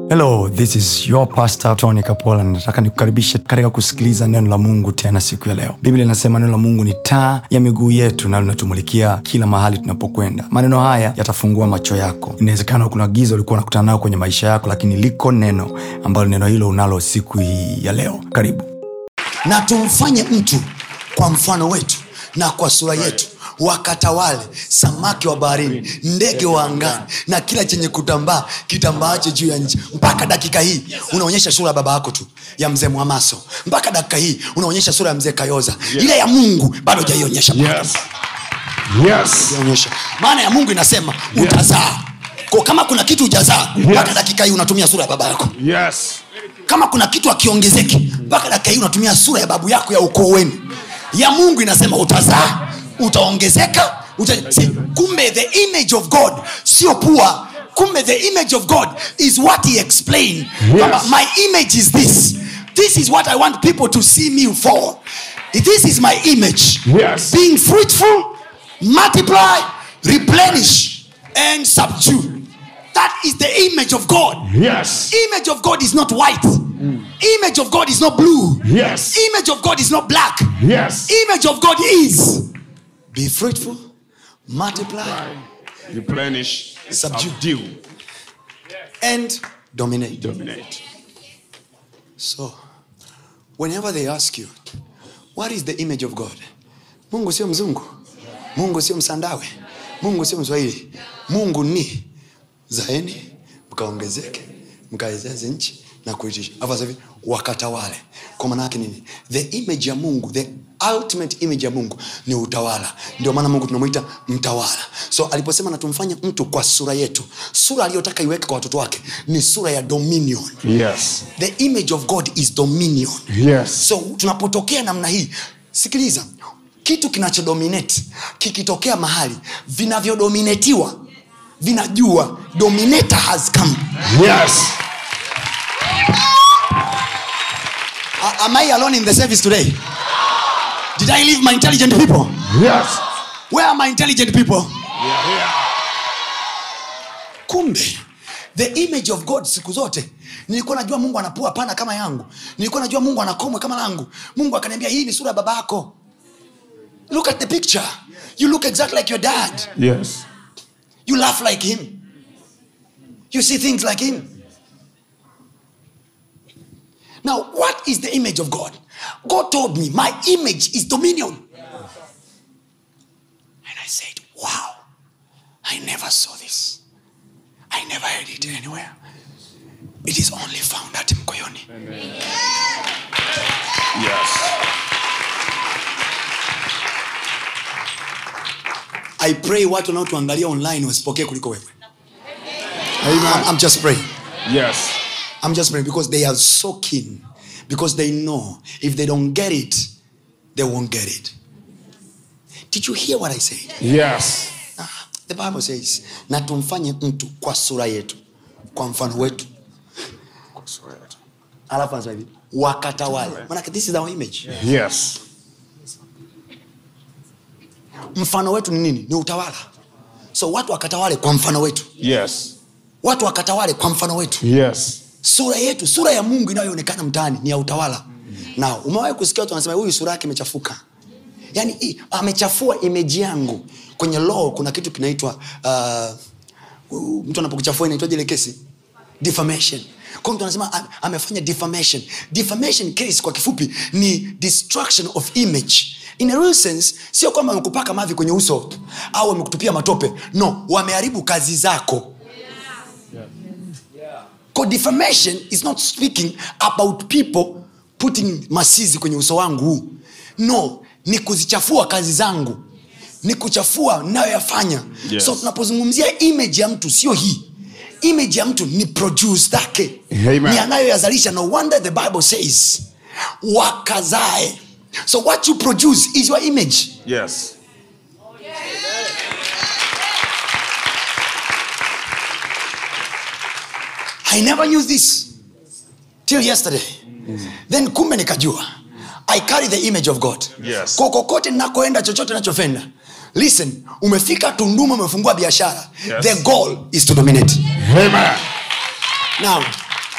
hello this is your pastor tony kapola nataka nikukaribishe katika kusikiliza neno la mungu tena siku ya leo biblia inasema neno la mungu ni taa ya miguu yetu na linatumulikia kila mahali tunapokwenda maneno haya yatafungua macho yako inawezekana kuna giza ulikuwa unakutana nayo kwenye maisha yako lakini liko neno ambalo neno hilo unalo siku hii ya leo karibu na tumfanye mtu kwa mfano wetu na kwa sura yetu wakatawale samaki wa baharini ndege wa angani na kila chenye kutambaa kitambaache juu ya nchi mpaka dakika hii unaonyesha sura ya baba yako tu ya mzee mwamaso mpaka dakika hii unaonyesha sura ya mzee kayoza ile ya mungu bado hujaionyesha bado. Yes. Yes. Hujaionyesha. maana ya mungu inasema utazaa ko kama kuna kitu ujazaa mpaka dakika hii unatumia sura ya baba yako Yes. kama kuna kitu akiongezeki mpaka dakika hii unatumia sura ya babu yako ya ukoo wenu ya mungu inasema utazaa utaongezeka uta... See, kumbe the image of god sio pua kumbe the image of god is what he explained Kwamba, my image is this this is what i want people to see me for this is my image Yes. being fruitful multiply replenish and subdue that is the image of god Yes. image of god is not white image of god is not blue Yes. image of god is not black Yes. image of god is be fruitful multiply Replenish. Subdue. Subdue. and dominate Dominate. so whenever they ask you what is the image of god mungu sio mzungu mungu sio msandawe mungu sio mswahili mungu ni zaeni mkaongezeke mkaezeze nchi na kuitisha Alafu sasa hivi wakatawale kwa maana yake nini the image ya mungu the ultimate image ya mungu ni utawala ndio maana mungu tunamwita mtawala so aliposema na tumfanye mtu kwa sura yetu sura aliyotaka iweke kwa watoto wake ni sura ya dominion Yes. the image of god is dominion Yes. so tunapotokea namna hii sikiliza kitu kinachodominate kikitokea mahali vinavyodominetiwa vinajua dominator has come Yes. A- am i alone in the service today did i leave my intelligent people Yes. where are my intelligent people Yeah. Yeah. kumbe the image of god siku zote nilikuwa najua mungu anapua pana kama yangu nilikuwa najua mungu anakomwe kama langu mungu akaniambia hii ni sura ya baba yako look at the picture you look exactly like your dad Yes. you laugh like him you see things like him now what is the image of god god told me my image is dominion and i said wow i never saw this i never heard it anywhere it is only found at mkoyoni Yes. i pray watu wanaotuangalia online wasipokee kuliko wewe I'm, I'm just praying Yes. I'm just praying because they are so keen. Because they know if they don't get it, they won't get it. Did you hear what I said? Yes. Ah, the Bible says, na tumfanye mtu kwa sura yetu, kwa mfano wetu. Alafu anasema hivi, wakatawale. Maanake this is our image. Yes. Mfano wetu ni nini? Ni utawala. So watu wakatawale kwa mfano wetu. Yes. Watu wakatawale kwa mfano wetu. Yes. sura yetu sura ya mungu inayoonekana mtaani ni ya utawala na umewahi kusikia watu wanasema huyu sura yake imechafuka yaani hii, amechafua imeji yangu kwenye law kuna kitu kinaitwa uh, mtu anapokuchafua inaitwaje ile kesi defamation kwa mtu anasema "Ame- amefanya defamation defamation case kwa kifupi ni destruction of image in a real sense sio kwamba wamekupaka mavi kwenye uso au wamekutupia matope no wameharibu kazi zako Kwa defamation is not speaking about people putting masizi kwenye uso wangu huu no ni kuzichafua kazi zangu ni kuchafua nayoyafanya Yes. so tunapozungumzia image ya mtu sio hii image ya mtu ni produce zake Amen. ni anayoyazalisha no wonder the bible says wakazae so what you produce is your image Yes. i never knew this till yesterday then kumbe nikajua i carry the image of god Yes. Kwa kokote nakoenda chochote nachofenda listen umefika tunduma umefungua biashara Yes. the goal is to dominate Amen. now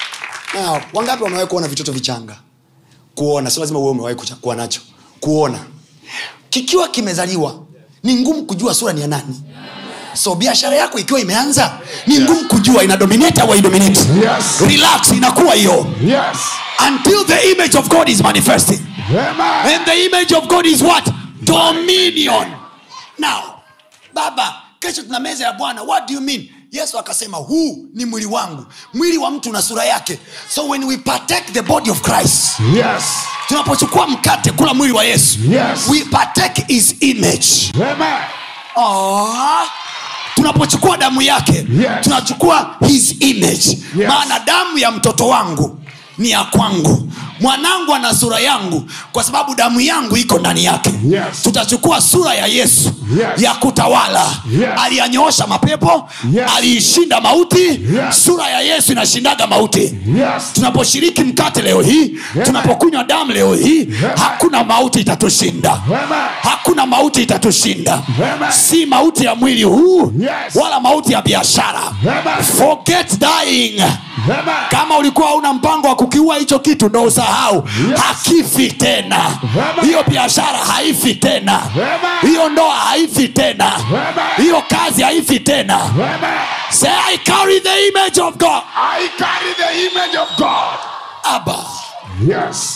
Now, wangapi wamewahi kuona vitoto vichanga kuona sio lazima uwe umewahi kucha- kuwa nacho kuona kikiwa kimezaliwa ni ngumu kujua sura ni ya nani so biashara yako ikiwa imeanza ni ngumu kujua ina dominate au haidominate. Yes. relax inakuwa hiyo Yes. until the image of god is manifesting Amen. and the image of god is what dominion now baba kesho tuna meza ya bwana what do you mean yesu akasema huu ni mwili wangu mwili wa mtu na sura yake so when we partake the body of christ Yes. tunapochukua mkate kula mwili wa yesu Yes. we partake his image Amen. Aww. tunapochukua damu yake Yes. tunachukua his image Yes. maana damu ya mtoto wangu ni ya kwangu mwanangu ana sura yangu kwa sababu damu yangu iko ndani yake Yes. tutachukua sura ya yesu Yes. ya kutawala Yes. aliyanyoosha mapepo Yes. aliishinda mauti Yes. sura ya yesu inashindaga mauti Yes. tunaposhiriki mkate leo hii tunapokunywa damu leo hii hakuna mauti itatushinda Amen. hakuna mauti itatushinda Amen. si mauti ya mwili huu Yes. wala mauti ya biashara Amen. forget dying Amen. kama ulikuwa hauna mpango wa kukiua hicho kitu ndo usahau Yes. hakifi tena Amen. hiyo biashara haifi tena Amen. hiyo ndoa haifi tena Amen. hiyo kazi haifi tena Amen. say i carry the image of god I carry the image of God. Abba. Yes.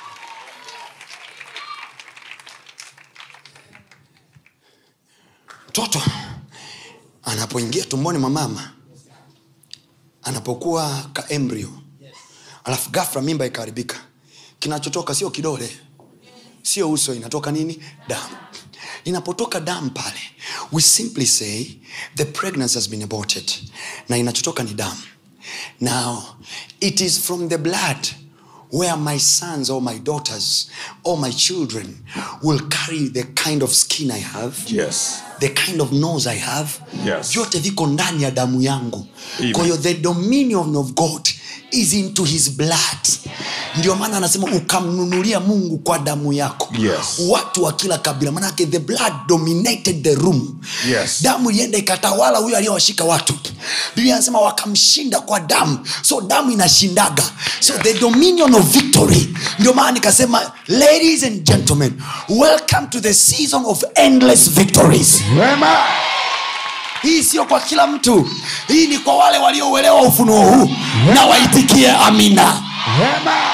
mtoto anapoingia tumboni mwa mama anapokuwa ka embryo alafu gafra mimba ikaharibika kinachotoka sio kidole sio uso inatoka nini damu inapotoka damu pale we simply say the pregnancy has been aborted na inachotoka ni damu now it is from the blood where my sons or my daughters or my children will carry the kind of skin i have Yes. the kind of nose i have Yes. vyote viko ndani ya damu yangu Amen. kwa hiyo the dominion of god is into his blood ndio maana anasema ukamnunulia mungu kwa damu yako Yes. watu wa kila kabila manake the blood dominated the room Yes. damu ilienda ikatawala huyo aliyowashika watu biblia anasema wakamshinda kwa damu so damu inashindaga so the dominion of victory ndio maana nikasema ladies and gentlemen welcome to the season of endless victories Amen. hii sio kwa kila mtu hii ni kwa wale waliouelewa ufunuo huu na waitikie amina Amen.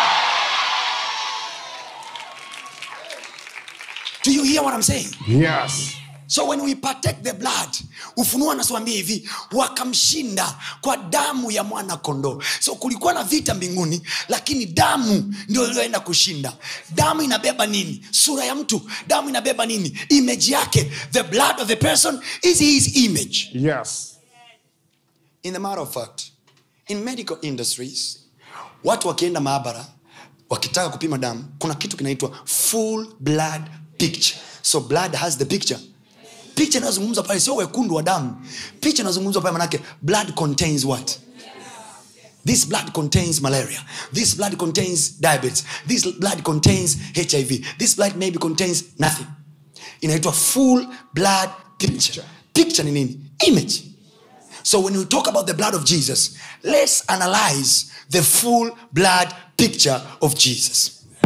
do you hear what I'm saying? Yes. so when we partake the blood ufunuo anatuambia hivi wakamshinda kwa damu ya mwana kondoo so kulikuwa na vita mbinguni lakini damu ndio iliyoenda kushinda damu inabeba nini sura ya mtu damu inabeba nini image yake the blood of the person is his image Yes. in the matter of fact in medical industries watu wakienda maabara wakitaka kupima damu kuna kitu kinaitwa full blood picture so blood has the picture picha inayozungumzwa pale sio wekundu wa damu picha inayozungumzwa pale manake blood contains what this blood contains malaria this blood contains diabetes this blood contains hiv this blood maybe contains nothing inaitwa full blood picture picture ni nini image so when we talk about the blood of jesus let's analyze the full blood picture of jesus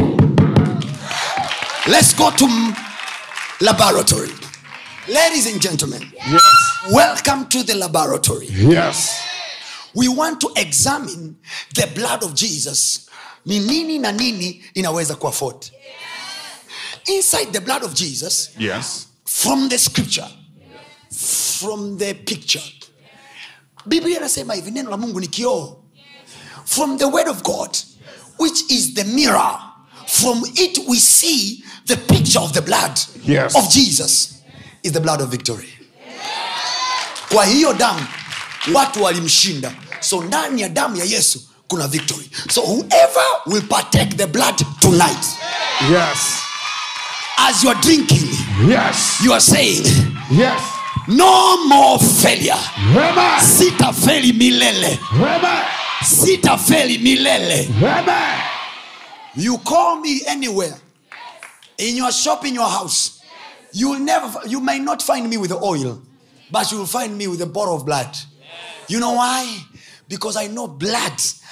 let's go to m- laboratory ladies and gentlemen Yes. welcome to the laboratory Yes. we want to examine the blood of jesus ni nini na nini inaweza kuafford inside the blood of jesus Yes. from the scripture from the picture biblia inasema hivi neno la mungu ni kioo from the word of god which is the mirror from it we see the picture of the blood Yes. of jesus is the blood of victory kwa hiyo damu watu walimshinda so ndani ya damu ya yesu kuna victory so whoever will partake the blood tonight Yes. as you are drinking Yes. you are saying Yes. no more failure Amen. sitafeli milele Amen. sitafeli milele Amen. you call me anywhere in your shop in your house you will never you may not find me with the oil but you will find me with a bottle of blood you know why because i know blood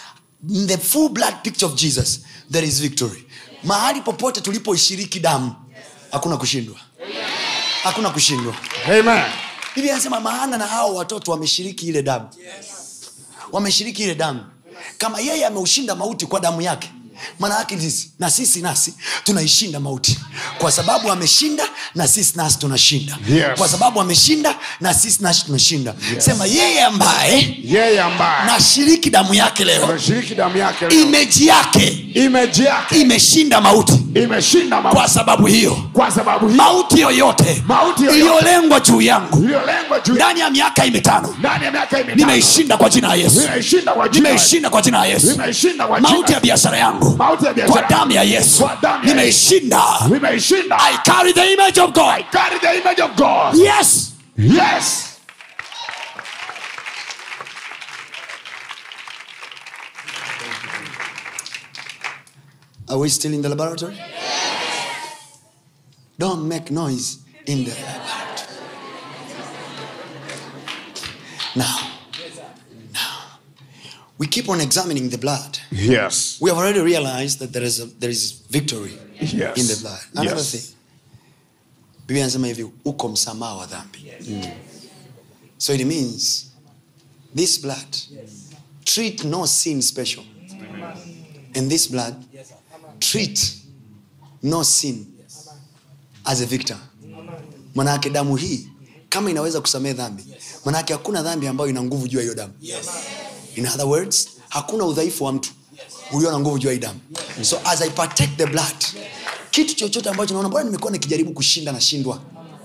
in the full blood picture of jesus there is victory mahali popote tulipoishiriki damu hakuna kushindwa hakuna kushindwa Amen. biblia anasema maana na hao watoto wameshiriki ile damu wameshiriki ile damu kama yeye ameushinda mauti kwa damu yake maana yake sisi na sisi nasi tunaishinda mauti kwa sababu ameshinda na sisi nasi tunashinda Yes. kwa sababu ameshinda na sisi nasi tunashinda sema yeye ambaye Yeye ambaye nashiriki damu yake leo ameshiriki damu yake leo, imeji yake image yake imeshinda mauti imeshinda kwa mauti sababu hiyo kwa sababu hii mauti yoyote Mauti yoyote. iliyolengwa juu yangu iliyolengwa juu ndani ya miaka hii mitano ndani ya miaka hii mitano nimeishinda kwa jina la yesu nimeishinda kwa jina nimeishinda kwa jina la yesu nimeishinda kwa jina mauti ya biashara yangu mauti ya kwa biashara damu ya yesu Kwa damu ya nimeishinda nimeishinda i carry the image of god carry the image of God yes yes are we still in the laboratory don't make noise in the laboratory now now we keep on examining the blood yes we have already realized that there is a, there is victory Yes. in the blood another Yes. thing biblia anasema hivi uko msamaha wa dhambi so it means this blood treat no sin special and this blood treat no sin as a victor manake damu hii kama inaweza kusamehe dhambi manake hakuna dhambi ambayo ina nguvu juu ya hiyo damu in other words hakuna udhaifu wa mtu ulio na nguvu juu ya hii damu so as i partake the blood kitu chochote ambacho naona bwana nimekuwa nikijaribu kushinda nashindwa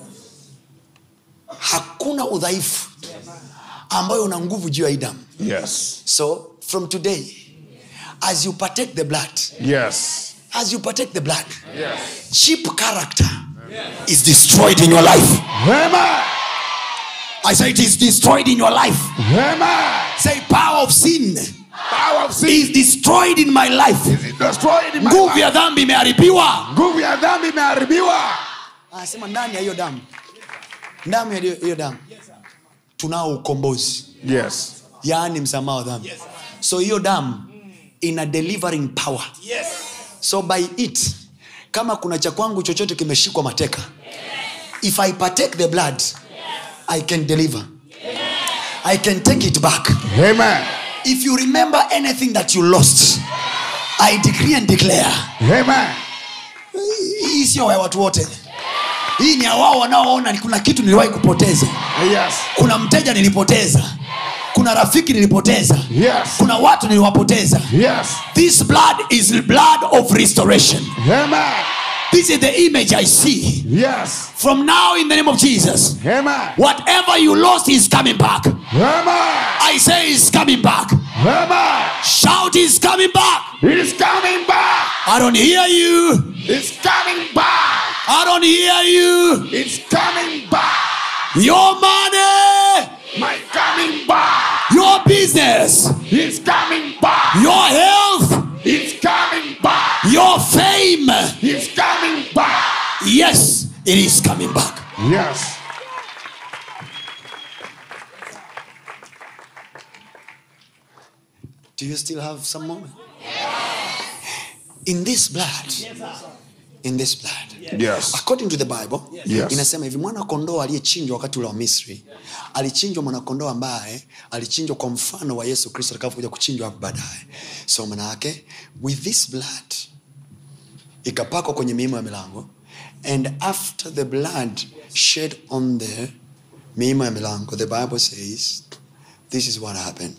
hakuna udhaifu ambayo una nguvu juu ya hii damu yes so from today as you partake the blood yes as you partake the blood yes cheap character is destroyed in your life amen i say it is destroyed in your life amen say power of sin power of sin is destroyed in my life is destroyed in my nguvu life. ya dhambi imeharibiwa nguvu ya dhambi imeharibiwa anasema ndani ya hiyo damu ndani ya hiyo- hiyo damu tunao ukombozi yes yaani msamaha wa dhambi so hiyo damu ina delivering power so by it kama kuna cha kwangu chochote kimeshikwa mateka if i partake the blood i can deliver i can take it back amen if you remember anything that you lost i decree and declare amen hii sio ya watu wote hii ni ya wao wanaoona ni kuna kitu niliwahi kupoteza yes kuna mteja nilipoteza kuna rafiki nilipoteza yes kuna watu niliwapoteza yes this blood is blood of restoration amen this is the image i see yes from now in the name of jesus amen whatever you lost is coming back amen i say is coming back amen shout is coming back it is coming back i don't hear you it's coming back i don't hear you it's coming back your money my coming back your business it's coming back your health it's coming back your fame it's coming back yes it is coming back yes Do you still have some moment? In this blood, in this blood, yes according to the Bible, Yes. inasema hivi mwana kondoo aliyechinjwa wakati ule wa Misri alichinjwa mwanakondoo ambaye alichinjwa kwa mfano wa Yesu Kristo atakapokuja kuchinjwa hapo baadaye. So maana yake with this blood ikapakwa kwenye miimo ya milango and after the blood shed on the miimo ya milango the Bible says this is what happened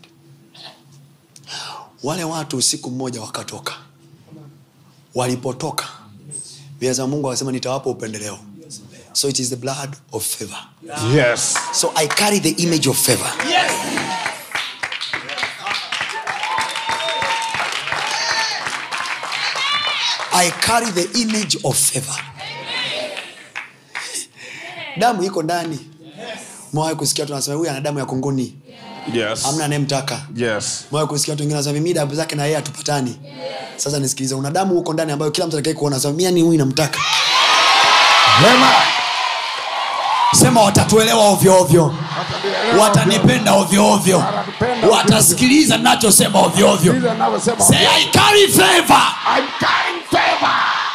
wale watu usiku mmoja wakatoka walipotoka bia za mungu akasema nitawapa upendeleo so it is the blood of favor yes so i carry the image of favor i carry the image of favor damu iko ndani mwawe kusikia tu nasema huyu ana damu ya kunguni yes amna anayemtaka yes mwawe kusikia watu wengine wanasema mimi damu zake na yeye hatupatani sasa nisikilize una damu huko ndani ambayo kila mtu atakaye kuona anasema mimi ni huyu namtaka amen sema watatuelewa ovyo ovyo Watanielewa watanipenda ovyoovyo Watanipenda watasikiliza nachosema ovyoovyo Sikiliza ninavyosema. say i carry favor I'm carrying favor.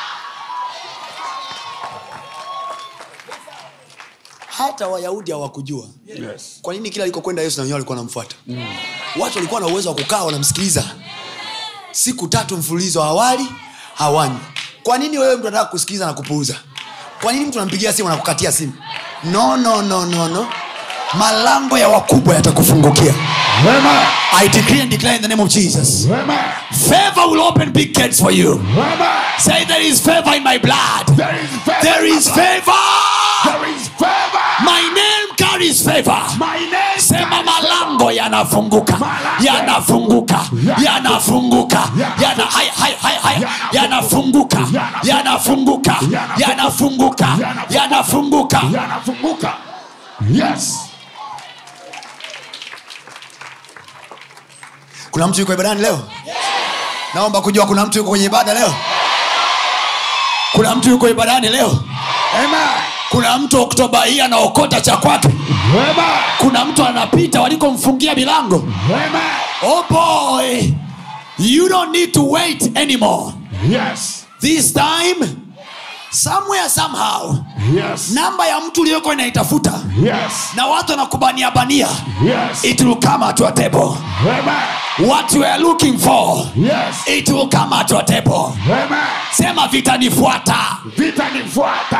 hata wayahudi hawakujua Yes. kwa nini kila alikokwenda yesu na wenyewe walikuwa wanamfuata watu walikuwa na uwezo wa kukaa wanamsikiliza siku tatu mfululizo awali hawanywi kwa nini wewe mtu anataka kusikiliza na kupuuza kwa nini mtu anampigia simu na kukatia simu no no no no no malango ya wakubwa yatakufungukia Amen. i decree and declare in the name of jesus Amen. favor will open big gates for you Amen. say there is favor in my blood There is favor. there is favor There is favor. my name carries favor My name. sema malango yanafunguka Malango. yanafunguka yanafunguka yana- haya, haya, haya, haya. yanafunguka yanafunguka yanafunguka yanafunguka Yanafunguka. Yes. kuna mtu yuko ibadani leo naomba kujua kuna mtu yuko kwenye ibada leo kuna mtu yuko ibadani leo Amen. kuna mtu oktoba hii anaokota cha kwake Amen. kuna mtu anapita walikomfungia milango Amen. oh boy you don't need to wait anymore Yes. this time somewhere somehow Yes. namba ya mtu uliyoko inaitafuta Yes. na watu wanakubania bania Yes. it will come at your table Amen. what you are looking for Yes. it will come at your table Amen. sema vitanifuata Vita nifuata.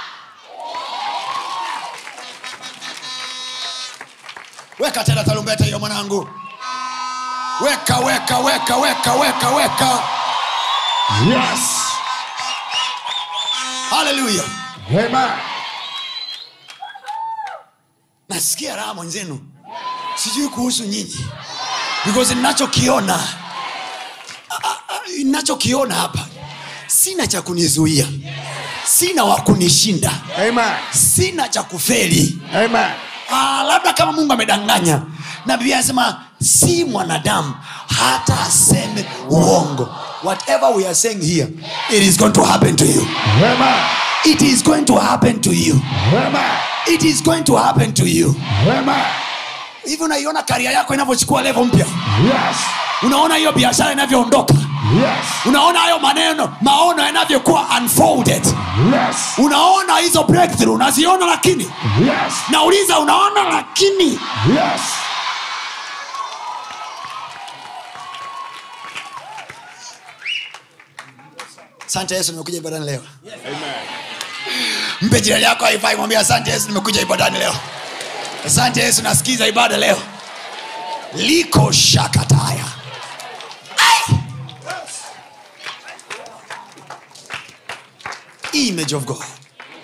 weka tena tarumbeta hiyo mwanangu weka weka weka weka weka weka Yes. haleluya Amen. nasikia raha mwenzenu sijui kuhusu nyinyi because ninachokiona ah, ah, ninachokiona hapa sina cha kunizuia sina wa kunishinda Amen. sina cha kufeli Amen. ah, labda kama mungu amedanganya na biblia anasema si mwanadamu hata aseme uongo whatever we are saying here it is going to happen to you Amen. it is going to happen to you Amen. it is going to happen to you Amen. hivi unaiona karia yako inavyochukua levo mpya Yes. unaona hiyo biashara inavyoondoka Yes. unaona hayo maneno maono yanavyokuwa unfolded Yes. unaona hizo breakthrough unaziona lakini Yes. nauliza unaona lakini Yes. asante yesu nimekuja ibadani leo Amen. mpe jirani yako haifai mwambia asante yesu nimekuja ibadani leo asante yesu nasikiza ibada leo liko shakataya Ai! image of god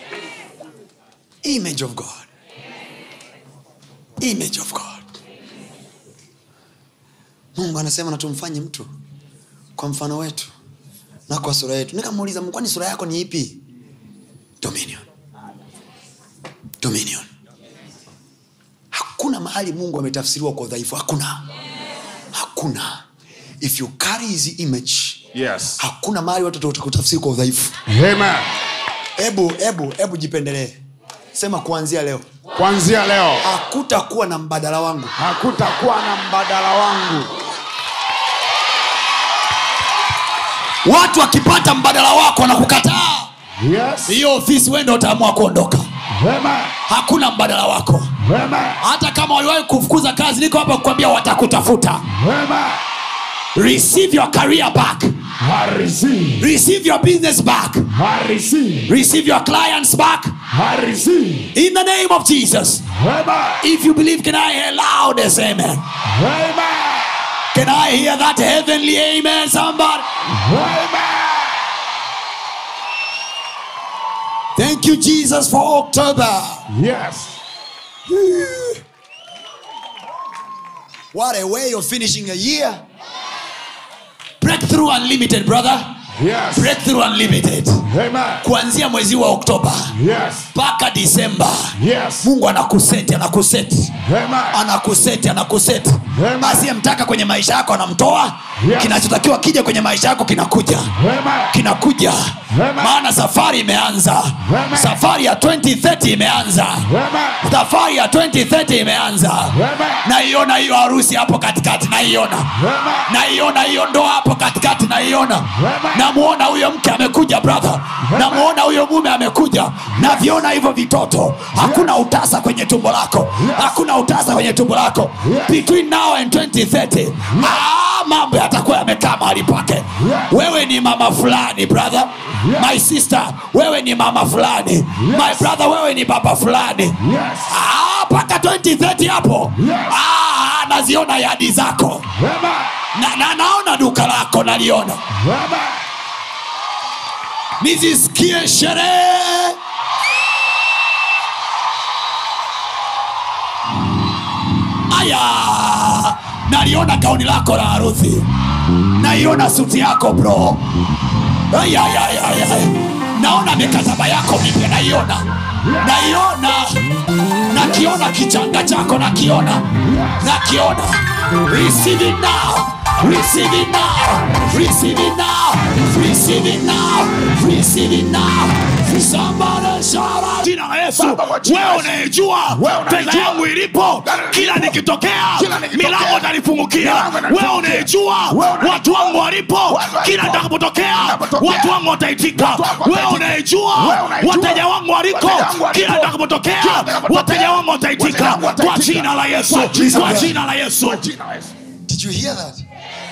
image of god image of god mungu anasema na tumfanye mtu kwa mfano wetu na kwa sura yetu nikamuuliza "Mungu, kwani sura yako ni ipi dominion dominion hakuna mahali mungu ametafsiriwa kwa udhaifu hakuna hakuna if you carry his image Yes. hakuna mahali watu watakutafsiri kwa udhaifu Amen. hebu hebu hebu jipendelee sema kuanzia leo Kuanzia leo hakutakuwa na mbadala wangu hakutakuwa na mbadala wangu. watu wakipata mbadala wako na kukataa Yes. hiyo ofisi wendo utaamua kuondoka Amen. hakuna mbadala wako Amen. hata kama waliwahi kufukuza kazi niko hapa kukwambia watakutafuta Amen. receive your career back I receive. receive your business back I receive. receive your clients back I receive. in the name of jesus Amen. if you believe can i hear loudest amen Amen. can i hear that heavenly amen somebody Amen. thank you jesus for october Yes. what a way of finishing a year breakthrough unlimited brother Yes. breakthrough unlimited Amen. kuanzia mwezi wa oktoba Yes. mpaka disemba Yes. mungu anakuseti anakuseti Amen. anakuseti anakuseti Amen. asiyemtaka kwenye maisha yako anamtoa Yes. kinachotakiwa kija kwenye maisha yako kinakuja Amen. kinakuja Amen. maana safari imeanza Amen. safari ya 2030 imeanza Amen. safari ya 2030 imeanza Amen. naiona hiyo harusi hapo katikati naiona Amen. naiona hiyo ndoa hapo katikati naiona Amen. namuona huyo mke amekuja brother namuona huyo mume amekuja naviona hivyo vitoto hakuna utasa kwenye tumbo lako hakuna utasa kwenye tumbo lako between now and 2030 ah, mambo yatakuwa yamekaa mahali pake wewe ni mama fulani brother my sister wewe ni mama fulani my brother wewe ni baba fulani Yes. Ah, mpaka 2030 hapo Yes. ah, naziona yadi zako Amen. na, na naona duka lako naliona Amen. nizisikie sherehe aya naliona gauni lako la harusi naiona suti yako bro Aya, aya, aya, aya. naona mikataba yako mipya naiona naiona nakiona kichanga chako nakiona nakiona receive it now receive it now receive it now receive it now receive it now somebody shout out jina la Yesu Baba, kwa jina la wewe Yesu. unayejua Wewe unayejua. pesa yangu ilipo Pesa kila ilipo. nikitokea Kila nikitokea. milango itanifungukia Milango itanifungukia. wewe unayejua Wewe unayejua. watu wangu walipo Watu walipo. kila nitakapotokea Ninapotokea. watu wangu wataitika Watu wangu wewe wataitika. unayejua Wewe unayejua. wateja wangu waliko Wateja wangu waliko. kila nitakapotokea Kila nitakapotokea. wateja wangu wataitika Wateja wangu kwa wataitika. jina la Yesu Kwa jina kwa la Yesu. jina la Yesu Kwa jina la Yesu. did you hear that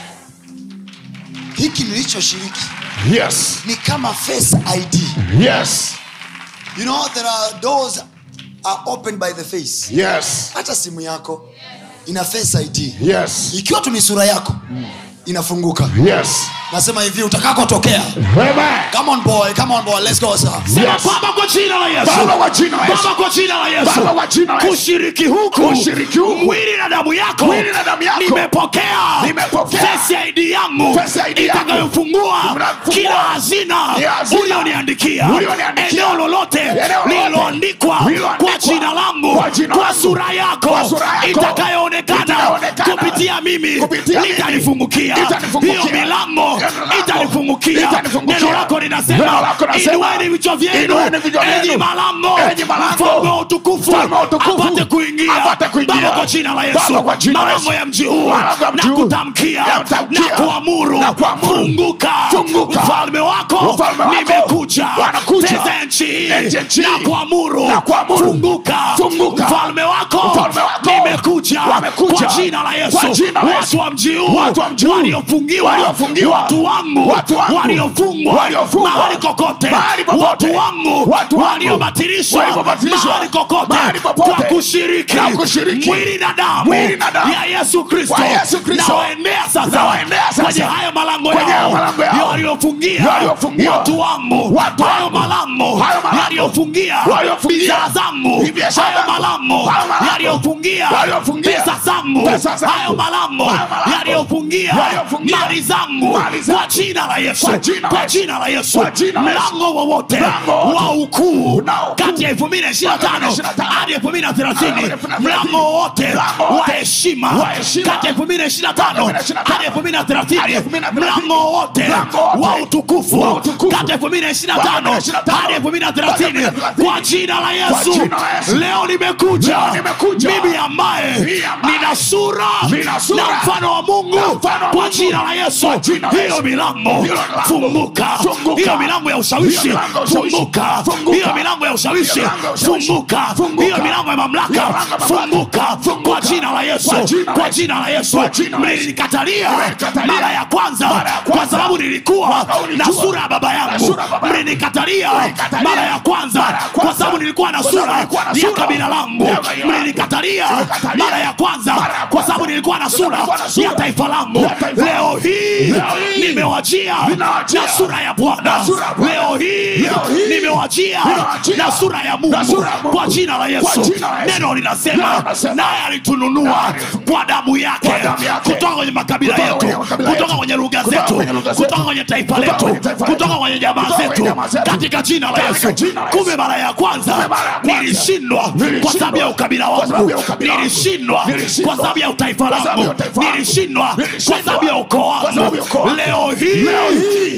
hiki nilichoshiriki Yes. ni kama face id Yes. you know there are doors are opened by the face Yes. hata simu yako ina face id Yes. ikiwa tu ni sura yako inafunguka Yes. nasema hivi utakakotokea Amen. come on boy come on boy let's go sir Sema Yes. Baba kwa jina la Yesu. Baba kwa jina la Yesu. Baba kwa jina la Yesu. Baba kwa jina la Yesu. Kushiriki huku. Kushiriki huku. Mwili na damu yako. Mwili na damu yako. Nimepokea. Nimepokea. Face ID yangu. Face ID yangu. Itakayofungua Itakayofungua. kila hazina Kila hazina. ulioniandikia. Ulioniandikia. Eneo lolote Eneo lolote. lililoandikwa Lililoandikwa. kwa jina langu. Kwa jina Kwa langu. sura yako. Kwa sura yako. Itakayoonekana Itakayoonekana. kupitia mimi. Kupitia mimi. Itanifungukia. Itanifungukia. Hiyo milango Hiyo milango. itanifungukia. Itanifungukia. Neno lako Neno linasema lako linasema, inueni vichwa vyenu inueni vichwa vyenu. enyi malango Enyi malango. mfalme wa utukufu Mfalme wa utukufu. apate kuingia Apate kuingia. baba kwa jina la yesu Baba kwa jina la malango Yesu. ya mji huu Malango ya mji na huu. kutamkia Na kutamkia. na kuamuru Na kuamuru. funguka Funguka. mfalme wako Mfalme wako. nimekuja Wanakuja. Teza ya nchi hii Nchi ya nchi na hii. kuamuru Na kuamuru. funguka Funguka. mfalme wako Mfalme wako. nimekuja Wamekuja. kwa jina la yesu Kwa jina la Yesu. watu wa mji huu Watu wa mji huu. waliofungiwa Waliofungiwa. watu wangu Watu wangu. waliofungwa Waliofungwa. mahali kokote Mahali popote. watu wangu Watu wangu. waliobatilishwa Waliobatilishwa. mahali kokote Mahali popote. kwa kushiriki Na kushiriki. mwili na damu Mwili na damu. ya yesu kristo Kwa Yesu Kristo. nawaendea sasa Nawaendea sasa. kwenye hayo malango Kwenye hayo yao malango yao. waliofungia Waliofungia. watu wangu Watu hayo wangu. malango Hayo malango. yaliyofungia Waliofungia. bidhaa zangu Biashara hayo zangu. malango Hayo malango. yaliyofungia Waliofungia. pesa zangu Pesa zangu. hayo malango Hayo malango. yaliyofungia Waliofungia. mali zangu Mali zangu. kwa jina la yesu Kwa jina la kwa Yesu. jina la yesu Kwa jina la Yesu. mlango wowote Mlango wowote. wa ukuu Unao ukuu. kati ya elfu mbili na ishirini na tano 2025 hadi elfu mbili na thelathini Hadi 2030. mlango wowote Mlango wa wowote. heshima Wa heshima. kati ya elfu mbili na ishirini na tano 2025 hadi elfu mbili na thelathini Hadi 2030. mlango wowote Mlango wowote. wa utukufu Wa utukufu. kati ya elfu mbili na ishirini na Wa tano 2025 hadi elfu mbili na thelathini Hadi 2030. kwa jina la yesu jina la Yesu. leo nimekuja Leo nimekuja. mimi ambaye Mimi ambaye nina sura nina sura na mfano wa mungu na mfano wa kwa Mungu. jina la yesu Kwa jina la hiyo Yesu. milango Hiyo milango. funguka Funguka. hiyo milango ya ushawishi Hiyo milango ya ushawishi. funguka Funguka. hiyo milango ya ushawishi Hiyo milango ya ushawishi. funguka Funguka. hiyo milango ya mamlaka Hiyo milango ya mamlaka. funguka Funguka. kwa jina la yesu Kwa jina la kwa Yesu. jina la yesu Kwa jina la Yesu. mlinikatalia Mlinikatalia. mara ya kwanza Mara ya kwa kwanza. sababu nilikuwa sababu na nilijua. sura ya baba Na yangu sura ya baba yangu. mlinikatalia Mlinikatalia. mara ya kwanza Mara ya kwanza. kwa sababu nilikuwa na Kwa sababu sura nilikuwa na ya sura kabila langu ya kabila langu. mlinikatalia Mlinikatalia. mara ya kwanza Mara ya kwa kwanza. sababu nilikuwa na sura nilikuwa na sura ya taifa langu ya taifa leo langu. hii Leo hii. nimewajia Ninawajia. na sura ya bwana Na sura ya Bwana. leo hii Leo hii. nimewajia Ninawajia. na sura ya mungu Na sura ya Mungu. kwa jina la Kwa yesu jina la Yesu. neno linasema Neno linasema. naye alitununua kwa damu yake Kwa damu yake. kutoka kwenye makabila Kutoka yetu kwenye makabila kutoka yetu. kwenye lugha Kutoka zetu kwenye lugha zetu. kutoka kwenye taifa Kutoka letu kwenye taifa letu. kutoka kwenye jamaa Kutoka kwenye zetu jamaa zetu. katika jina la Katika yesu jina la Yesu. kumbe mara ya kwanza Kumbe mara ya kwanza. nilishindwa kwa Nilishindwa. sababu ya ukabila Kwa sababu wangu ya ukabila wangu. nilishindwa Nilishindwa. kwa sababu ya utaifa Kwa sababu langu ya utaifa wangu. nilishindwa kwa Nilishindwa. sababu ya ukoo Kwa sababu wangu ya ukoo wangu. leo hii Leo hii.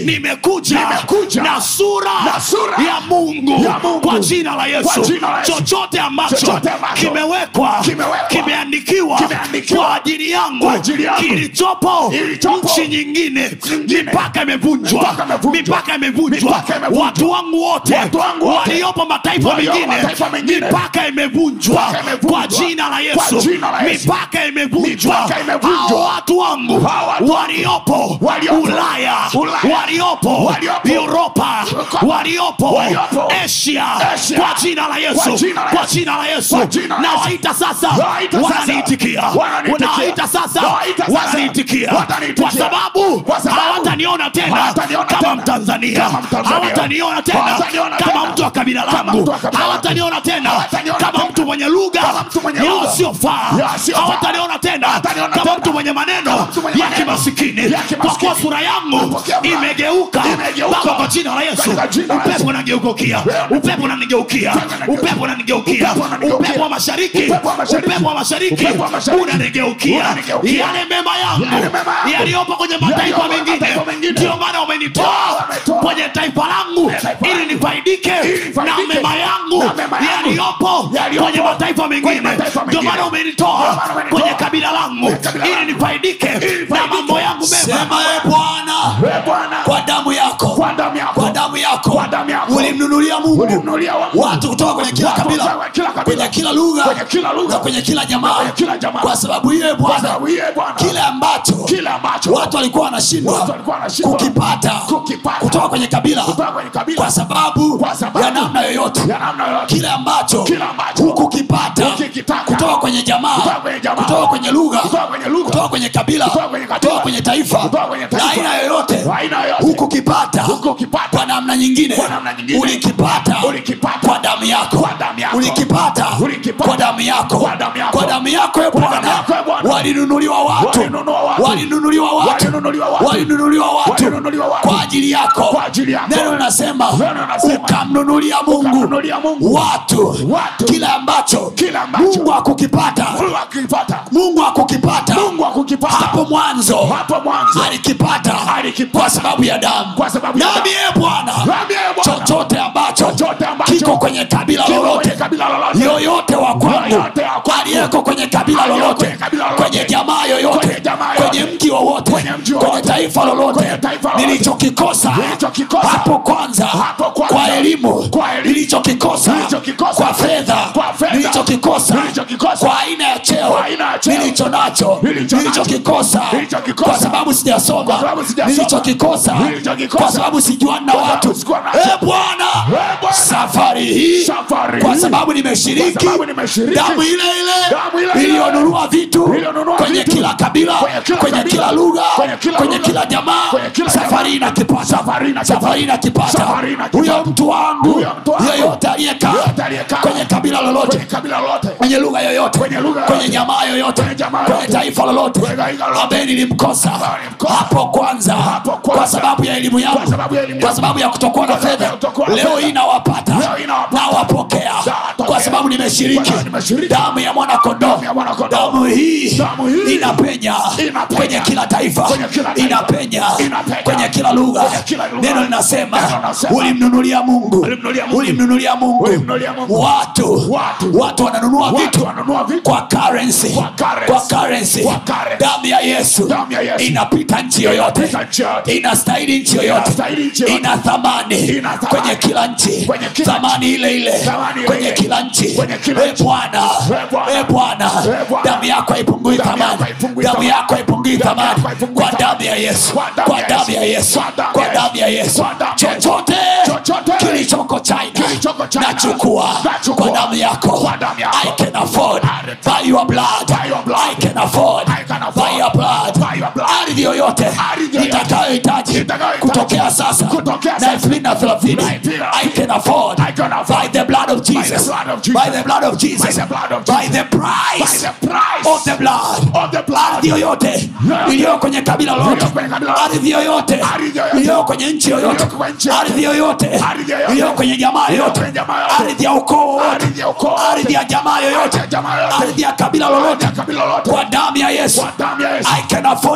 nimekuja Nimekuja na sura na sura ya mungu ya Mungu. kwa jina la Kwa yesu jina la Yesu. chochote ambacho Chochote ambacho kimewekwa kimewekwa, kimeandikiwa kimeandikiwa kwa ajili yangu kwa ajili yangu, kilichopo kilichopo nchi nyingine nyingine, mipaka imevunjwa mipaka imevunjwa, mipaka imevunjwa mipaka imevunjwa. watu wangu wote Watu wangu wote, waliopo mataifa waliopo mengine mataifa mengine, mipaka imevunjwa mipaka imevunjwa, kwa jina la kwa yesu jina la Yesu. mipaka imevunjwa Mipaka imevunjwa. Hao watu wangu Hao watu waliopo waliopo ulaya Ulaya, waliopo waliopo uropa waliopo waliopo asia Asia, kwa jina la yesu kwa jina la kwa Yesu, jina la yesu kwa jina la Yesu. nawaita sasa Nawaita sasa, wananiitikia wananiitikia. nawaita sasa Nawaita sasa, wananiitikia wananiitikia. kwa sababu Kwa sababu hawataniona tena hawataniona kama tena mtanzania kama Mtanzania. hawataniona tena Hawataniona kama tena mtu wa kabila kama langu mtu wa kabila langu. hawataniona tena Hawataniona kama tena mtu mwenye lugha kama mtu mwenye lugha yasiyofaa yasiyofaa. hawataniona tena Hawataniona kama tena mtu mwenye maneno kama mtu mwenye ya maneno kimasikini ya kwa kuwa kimasikini. sura yangu Kupokea Bwana. imegeuka Imegeuka. baba kwa jina la yesu Katika jina la upepo Yesu. unanigeukia upepo unanigeukia upepo unanigeukia Upepo unanigeukia. upepo wa mashariki Upepo wa mashariki. upepo wa mashariki Upepo wa mashariki. unanigeukia Unanigeukia. yale mema yangu Yale mema yangu. yaliyopo kwenye mataifa Yaliyopo kwenye mengine mataifa mengine. ndio maana umenitoa Wametoa. kwenye taifa langu taifa ili langu. nifaidike Ili nifaidike. na mema yangu Na mema yangu. yaliyopo Yaliyopo kwenye mataifa kwenye mengine mataifa ndio mengine. maana umenitoa Ndio maana umenitoa kwenye kabila langu kwenye kabila ili langu. nifaidike Ili na nifaidike. mambo yangu mema sema e bwana We Bwana, kwa damu yako kwa damu yako, kwa damu yako Kwa damu yako. ulimnunulia mungu ulimnunulia wa- watu kutoka kwenye kila Watu kabila kutoka kila kabila. kwenye kila lugha Kwenye kila lugha. na kwenye kila jamaa kwenye kila jamaa. kwa sababu hiyo e Kwa bwana sababu hiyo, Bwana, kile ambacho kile ambacho watu walikuwa wanashindwa Watu walikuwa wanashindwa kukipata kukipata kutoka kwenye kabila kutoka kwenye kabila kwa sababu Kwa sababu ya namna yoyote ya namna yoyote. kile ambacho Kile ambacho hukukipata hukukitaka. kutoka kwenye jamaa Kutoka kwenye jamaa. kutoka kwenye lugha Kutoka kwenye lugha. kutoka kwenye kabila Kutoka kwenye kabila. kutoka kwenye taifa Kutoka kwenye taifa. la aina yoyote La aina yoyote. hukukipata Hukukipata. kwa namna nyingine Kwa namna nyingine. ulikipata Ulikipata. kwa damu yako Kwa damu yako. ulikipata Ulikipata. kwa damu yako Kwa damu yako. kwa damu yako e Kwa damu bwana yako, e Bwana. walinunuliwa watu Walinunuliwa watu. walinunuliwa watu Walinunuliwa watu. walinunuliwa watu Walinunuliwa watu. kwa ajili yako Kwa ajili yako. neno linasema Neno linasema. ukamnunulia mungu Ukamnunulia Mungu. watu Watu. kile ambacho Kile ambacho. mungu akukipata Mungu akipata. mungu akukipata Mungu akukipata. hapo mwanzo Hapo mwanzo. alikipata Alikipata. kwa sababu ya damu Kwa sababu ya nami damu. e bwana Nami, e Bwana. chochote ambacho Chochote ambacho. kiko kwenye kabila Kiko lolote kwenye kabila lolote. yoyote wa kwangu Yoyote wa kwangu. aliyeko kwenye kabila Aliyeko lolote kwenye kabila lolote. kwenye jamaa yoyote Kwenye jamaa yoyote. kwenye mji wowote Kwenye mji kwenye wowote. taifa lolote Kwenye taifa lolote. nilichokikosa Nilichokikosa. hapo kwanza Hapo kwanza. kwa elimu Kwa elimu. nilichokikosa Nilichokikosa. kwa fedha Kwa fedha. nilichokikosa Nilichokikosa. kwa aina ya cheo Kwa aina ya cheo. nilicho nacho Nilicho nacho. nilichokikosa Nilichokikosa. kwa sababu sijasoma Kwa sababu sijasoma. nilichokikosa Nilichokikosa. kwa sababu sijuani na Kwa sababu watu sikuwa nacho. Eh, bwana Eh, Bwana. safari hii Safari kwa hii. sababu nimeshiriki Kwa sababu nimeshiriki. damu ile Damu ile ile ile. iliyonunua vitu Iliyonunua kwenye vitu. kila kabila Kwenye kila kwenye kabila. kila lugha Kwenye kila kwenye lugha. kila jamaa Kwenye kila safari jamaa. inakipata Safari inakipata. safari inakipata Safari inakipata. huyo mtu wangu Huyo mtu wangu. yeyote aliyekaa Yeyote aliyekaa. kwenye kabila lolote Kwenye kabila lolote. kwenye lugha yoyote Kwenye lugha kwenye yoyote. jamaa yoyote Kwenye jamaa kwenye yoyote. taifa lolote Kwenye taifa lolote. ambaye nilimkosa Ambaye nilimkosa. hapo kwanza Hapo kwanza. kwa sababu ya elimu yangu Kwa sababu ya elimu kwa yangu. sababu ya kutokuwa na Kwa sababu fedha ya kutokuwa na leo fedha. hii nawapata Leo hii nawapata. nawapokea Nawapokea. kwa sababu nimeshiriki Kwa sababu nimeshiriki. damu ya mwana kondoo Damu ya mwana kondoo. damu hii Damu hii. inapenya Inapenya. kwenye kila taifa Kwenye kila taifa. inapenya Inapenya. kwenye kila lugha Kwenye kila lugha. neno linasema Neno linasema. ulimnunulia mungu Ulimnunulia Mungu. ulimnunulia mungu Ulimnunulia Mungu. watu Watu. watu wananunua Watu vitu wananunua vitu. kwa currency Kwa currency. kwa currency Kwa currency. damu ya yesu Damu ya Yesu. inapita nchi yoyote Inapita nchi yoyote. inastahili nchi yoyote Inastahili nchi yoyote. ina thamani Ina thamani. kwenye kila nchi Kwenye kila thamani ile ile Thamani ile kwenye ile. kila nchi Kwenye kila e nchi. bwana E Bwana. e bwana E Bwana. damu yako haipungui Damu thamani yako haipungui damu thamani. yako haipungui Damu thamani yako haipungui kwa thamani. damu ya yesu Kwa damu kwa ya damu ya Yesu. yesu Kwa damu kwa ya damu ya Yesu. yesu Kwa damu ya Yesu. chochote Chochote. kilichoko china Kilichoko China. nachukua Nachukua. kwa damu yako Kwa damu yako. i can afford I- by your blood By your blood. i can afford I can afford. by your blood By your blood. ardhi yoyote Ardhi yoyote. nitakayohitaji Nitakayohitaji. kutokea sasa Kutokea na sasa. elfu mbili na thelathini Na elfu mbili na i can afford I can afford. by the blood of jesus blood of Jesus. by the blood of jesus By the blood of by Jesus. the price By the price of the blood of the blood. ardhi yoyote iliyo kwenye kabila lolote Iliyo kwenye kabila lolote. ardhi yoyote Ardhi yoyote. iliyo kwenye nchi yoyote Iliyo kwenye nchi yoyote. ardhi yoyote Ardhi yoyote. iliyo kwenye jamaa Iliyo yoyote kwenye jamaa yoyote. ardhi ya ukoo wowote Ardhi ya ukoo ardhi ya jamaa yoyote ya jamaa yoyote. ardhi ya kabila lolote ya kabila lolote. kwa damu ya yesu Kwa damu ya Yesu. i can afford it I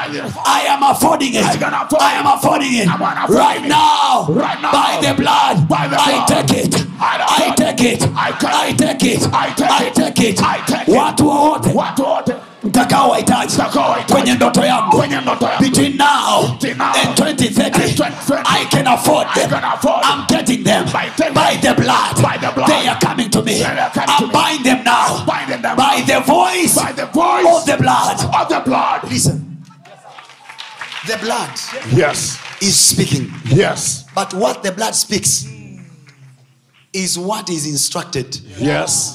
I am affording it. I can afford I am it. affording it. I'm gonna afford Right it. now. Right now. By the blood. By the I blood. take it. I I afford take it. I take I take it. I take I it. take it. I take it. Watu wote watu wote mtakao wahitaji Mtakao wahitaji. kwenye ndoto yangu Kwenye ndoto yangu. between now Between now and 2030 and 2030. I can afford I them can afford I'm getting them By them. by the blood By the blood. they are coming to me They are coming I'm to me. buying them now Buying them by the voice by the voice of the blood of the blood listen the blood yes is speaking yes but what the blood speaks is what is instructed yes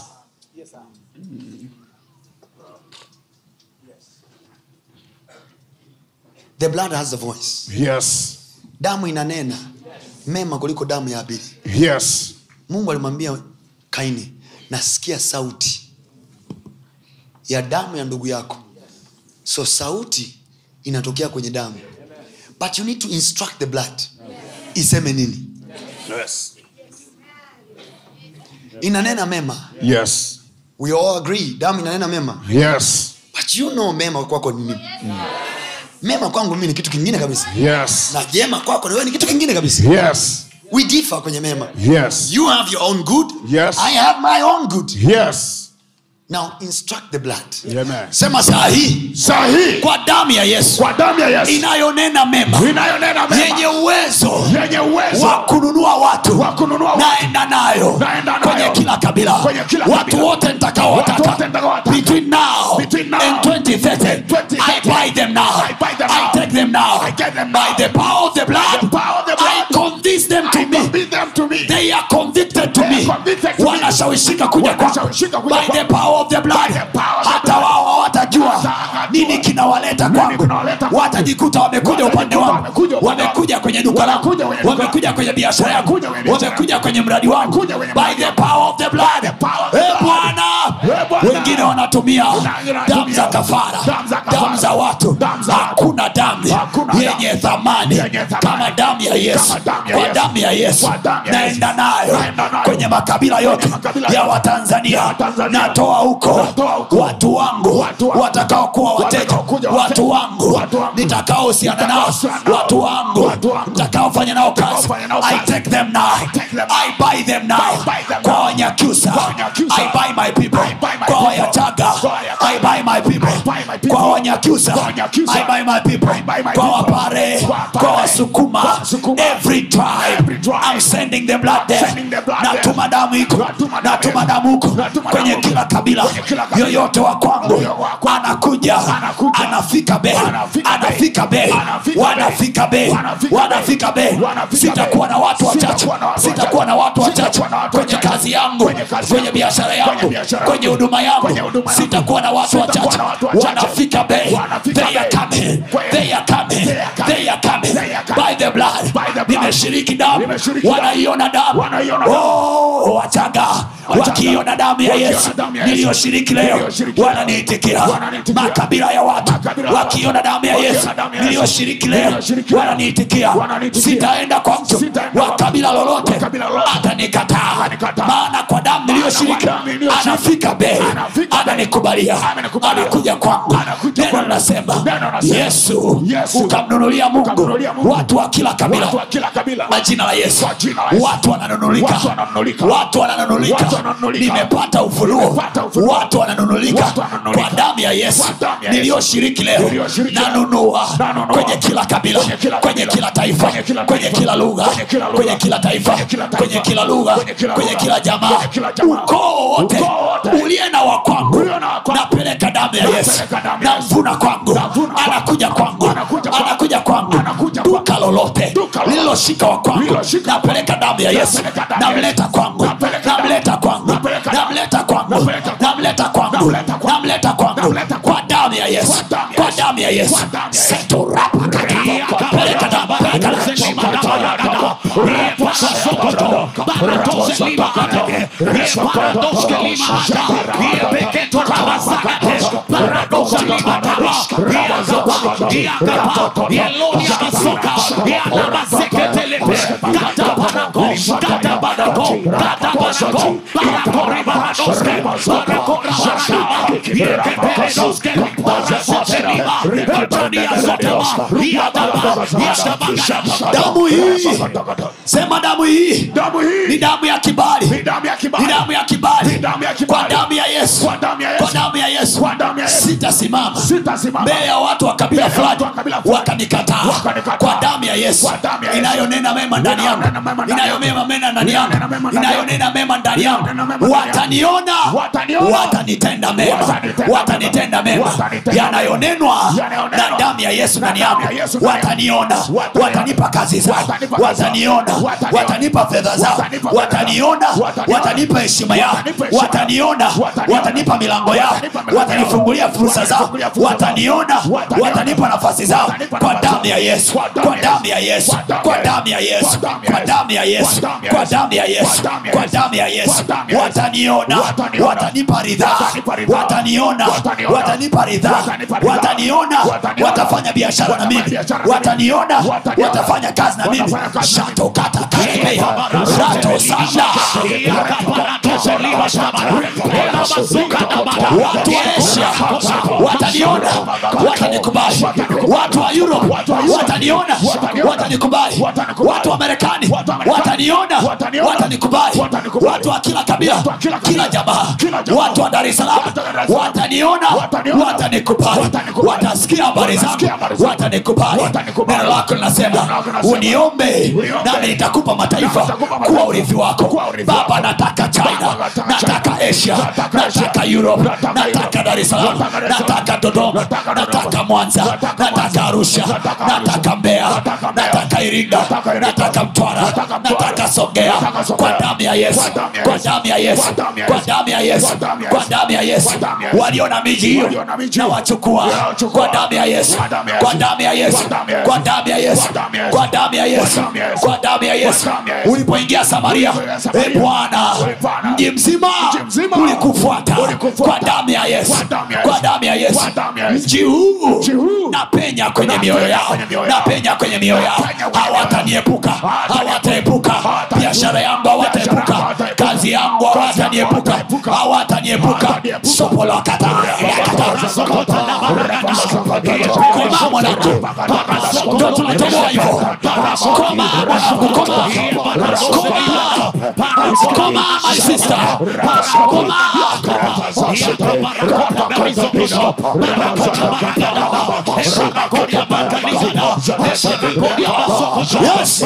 the blood has the voice yes damu inanena mema kuliko damu ya abili yes mungu alimwambia kaini nasikia sauti ya damu ya ndugu yako so sauti inatokea kwenye damu but you need to instruct the blood iseme nini yes inanena mema yes we all agree damu inanena mema yes but you know mema kwako ni nini mema kwangu mimi ni kitu kingine kabisa yes na jema kwako ni wewe ni kitu kingine kabisa yes we differ kwenye mema yes you have your own good Yes. i have my own good yes now instruct the blood amen sema saa hii sahi kwa damu ya yesu kwa damu ya yesu inayonena mema inayonena yenye mema uwezo yenye uwezo wa kununua watu wa kununua watu. naenda nayo Naenda nayo. kwenye kila kabila Kwenye kila watu kabila. wote Watu nitakaowataka wote nitakaowataka. between now Between now and 2030 and 2030. I buy them now I buy them I now. take them now I get them by now. the power of the blood the power of the I blood. convince them to I me commit them to me they are convicted to They me are convicted to me. wanashawishika kuja kwangu Wanashawishika kuja by the kwangu. power of the blood By the power of the hata blood. wao hawatajua Hawatajua. nini kinawaleta kwangu kinawaleta kwangu. watajikuta wamekuja upande Watajikuta wangu wamekuja upande wangu. wamekuja kwenye duka langu Wamekuja kwenye duka wamekuja kwenye biashara yangu Wamekuja kwenye biashara wamekuja kwenye mradi wangu Wamekuja kwenye by mradi the wangu. power of the blood power of the Eh, blood. bwana Eh, Bwana. wengine wanatumia Wengine wanatumia damu za kafara damu za kafara. damu za watu Damu za watu. hakuna damu Hakuna yenye damu. thamani Yenye thamani. kama damu ya yesu Kama damu ya kwa Yesu. damu ya yesu Kwa damu ya naenda Yesu. nayo Naenda nayo. kwenye makabila yote makabila ya yote. watanzania Ya Watanzania. natoa huko Natoa huko. watu wangu Watu wangu. watakaokuwa wateja Watakaokuja watu wateja. wangu Watu wangu. nitakaohusiana nao Nitakaohusiana nao. watu wangu Watu wangu. nitakaofanya nao kazi Nitakaofanya nao i kazi. take them now I take them now. i buy them now I buy them kwa now. wanyakyusa Kwa Wanyakyusa. i buy my people I buy my kwa people. wayachaga Kwa Wayachaga. i buy my people I buy my people. kwa wanyakyusa Kwa Wanyakyusa. i buy my people I buy my kwa people. wapare Kwa Wapare. kwa wasukuma Kwa Wasukuma. every tribe Every tribe. i'm sending the blood there Sending the blood natuma damu iko Natuma damu natuma iko. damu huko Natuma kwenye damu kila huko. kabila Kwenye kila kabila. yoyote wa kwangu Yoyote wa kwangu. anakuja Anakuja. anafika bei Anafika bei. anafika bei Anafika wanafika bei bei. Wanafika wanafika bei bei. Wanafika sitakuwa na watu wachache Sitakuwa na watu sitakuwa na watu wachache Sitakuwa na watu kwenye wachache. kazi yangu Kwenye kazi kwenye yangu. biashara Kwenye yangu biashara kwenye yangu. huduma yangu Kwenye huduma yangu. sitakuwa na watu Sitakuwa wachache na watu wachache. wanafika bei Wanafika they are bei. coming Kwenye- they are coming They are coming. they are coming They are coming. by the blood By the blood. nimeshiriki damu Nimeshiriki damu. wanaiona damu Wanaiona damu. oh wachaga wakiona damu ya Wakiona yesu damu ya Yesu. niliyoshiriki leo Niliyoshiriki leo. wananiitikia Wananiitikia. makabila ya watu Makabila ya watu. wakiona damu ya Wakiona yesu damu ya Yesu. niliyoshiriki leo Niliyoshiriki leo. wananiitikia Wananiitikia. sitaenda kwa mtu Sitaenda wa kwa kabila mtu. lolote Wa kabila lolote. atanikataa Atanikataa. maana kwa damu niliyoshiriki damu niliyoshiriki. anafika bei Anafika bei. ananikubalia Amenikubalia. anakuja kwangu Anakuja neno kwangu. linasema Neno linasema. yesu Yesu. ukamnunulia mungu Ukamnunulia Mungu. watu wa kila kabila Watu wa kila kabila. kwa jina la yesu Kwa jina la Yesu. watu wananunulika Watu wananunulika. watu wananunulika Watu wananunulika. nimepata ufunuo Nimepata ufunuo. watu wananunulika Watu wananunulika. kwa damu ya yesu Kwa damu ya Yesu. niliyoshiriki leo Niliyoshiriki leo. nanunua Nanunua. kwenye kila kabila Kwenye kila kwenye kabila. kila taifa Kwenye kila kwenye taifa. kila lugha Kwenye kila lugha. kwenye kila taifa Kwenye kila taifa. kwenye kila lugha Kwenye kila kwenye lugha. kila jamaa Kwenye kila jamaa. ukoo wote Ukoo wote. uliye na wa kwangu Uliye na wa kwangu. napeleka damu ya yesu Napeleka damu ya Yesu. namvuna kwangu Namvuna kwangu. anakuja kwangu Anakuja kwangu. anakuja kwangu Anakuja kwangu. duka lolote Duka lolote. lililoshika wa kwangu Lililoshika wa napeleka damu ya yesu Napeleka damu ya namleta Yesu. kwangu Napeleka damu. namleta kwangu Napeleka damu. namleta kwangu Napeleka kwangu. namleta kwangu Namleta kwangu. namleta kwangu Namleta kwa damu ya yesu Kwa damu ya kwa Yesu. damu ya yesu Kwa damu ya Yesu. Seto rapa kata. peleka damu peleka damu Barako damu hii sema damu hii Damu hii ni damu ya kibali ni damu ya kibali. ni damu ya kibali Ni damu ya kwa kibali. damu ya yesu Kwa damu ya Yesu. kwa damu ya yesu Kwa damu ya Yesu. sitasimama Sitasimama. mbele ya watu wa kabila Mbele ya watu fulani wa kabila fulani. wakanikataa Wakanikataa. kwa damu ya yesu Kwa damu ya Yesu. inayonena mema ndani yangu Inayonena mema ndani yangu. inayonena mema ndani yangu Inayonena mema ndani yangu. inayonena mema ndani yangu Inayonena mema ndani yangu. wataniona Wataniona. watanitenda mema Watanitenda watanitenda mema. mema Watanitenda yanayonenwa Yanayonenwa. na damu ya yesu ndani damu yangu ya Yesu ndani yangu. wataniona Wataniona. watanipa kazi zao Watanipa kazi zao. wataniona Wataniona. watanipa fedha zao Watanipa fedha wataniona zao. Wataniona. watanipa heshima yao Watanipa heshima wataniona yao. Wataniona. watanipa milango yao Watanipa milango yao. watanifungulia fursa zao Watanifungulia fursa zao. wataniona Wataniona. watanipa nafasi zao Watanipa kwa nafasi damu ya zao. yesu Kwa damu kwa ya damu ya yesu kwa damu ya yesu kwa damu ya yesu kwa damu ya yesu kwa damu ya yesu wataniona Wataniona. watanipa ridhaa Watanipa ridhaa. wataniona Wataniona. watanipa ridhaa Watanipa ridhaa. wataniona Wataniona. watafanya biashara na Watafanya mimi biashara na mimi. wataniona Wataniona. watafanya kazi na mimi Watafanya kazi na mimi. shato kata katemeya rato sanda watu wa asia wataniona watanikubali watu wa europe wataniona watanikubali watu wa marekani wataniona watanikubali watu wa kila kabila kila jamaa watu wa dar es salaam wataniona watanikubali watasikia habari zangu watanikubali neno lako linasema uniombe nami nitakupa mataifa kuwa urithi wako baba nataka china nataka asia nataka europe nataka dar es salaam nataka dodoma nataka mwanza nataka arusha nataka mbeya nataka iringa nataka mtwara nataka songea kwa damu ya yesu kwa damu ya yesu kwa damu ya yesu kwa damu ya yesu walio na miji hiyo na wachukua kwa damu ya yesu kwa damu ya yesu kwa damu ya yesu kwa damu ya yesu kwa damu ya yesu ulipoingia samaria e bwana mji mzima ulikufuata kwa damu ya yesu kwa damu ya yesu mji huu napenya kwenye mioyo yao napenya kwenye mioyo yao hawataniepuka hawataepuka biashara yangu hawataepuka kazi yangu hawataniepuka hawataniepuka sopolakata koma mwanangu ndo tunatoboa hivo koma mwanangu koma koma koma my sister koma yes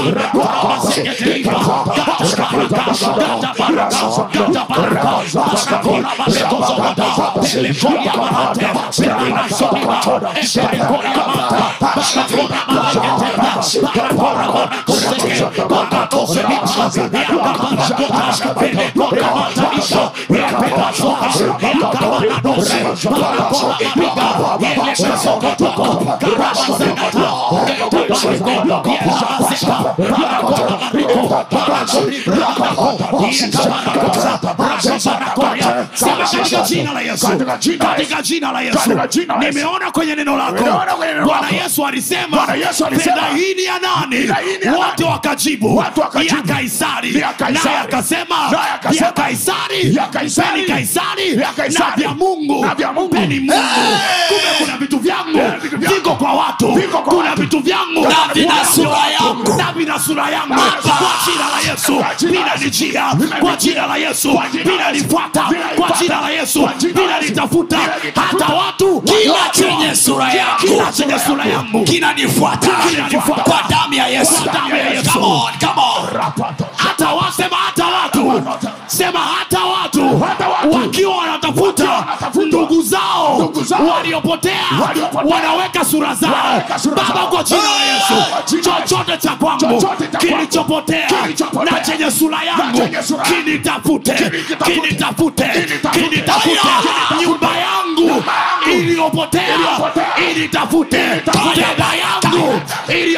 Katika jina la Yesu. Katika jina la Yesu. Katika jina la Yesu. Katika jina la Yesu. nimeona kwenye neno lako Nimeona kwenye neno bwana lako. yesu alisema Bwana Yesu alisema, fedha hii ni ya nani fedha hii ni ya wote nani? wakajibu Watu wakajibu, ya kaisari "Ni ya Kaisari." naye akasema Naye akasema, ya kaisari "Ya Kaisari, mpeni kaisari ya Kaisari, na vya mungu na vya Mungu." mpeni mungu kumbe kuna vitu vyangu Eh, vitu vyangu. viko kwa watu Viko kwa kuna watu. vitu vyangu Na vina Kuna sura vya watu. yangu. na vina sura yangu Baba. kwa jina la yesu Kwa jina la Yesu. vinanijia Vinanijia. kwa jina la yesu Kwa jina la Yesu. vinanifuata kwa Vinanifuata. jina la yesu Kwa jina la Yesu. vinanitafuta Vinanitafuta. hata watu kila watu- chenye sura yangu kila chenye sura yangu kinanifuata Kinanifuata. kwa damu ya yesu Kwa damu ya Yesu. Come on, come on. hata wasema hata watu sema hata watu Hata watu. wakiwa wanatafuta wanatafuta ndugu zao ndugu zao waliopotea waliopotea wanaweka sura zao wanaweka sura baba zao. kwa jina la Kwa yesu jina la Yesu. chochote cha kwangu Chochote cha kwangu. kilichopotea Kilichopotea. na chenye sura yangu chenye sura yangu. kinitafute Kinitafute. kinitafute Kinitafute. kinitafute Kinitafute. nyumba yangu Nyumba yangu. iliyopotea Iliyopotea. initafute Initafute. fedha yangu iliyopotea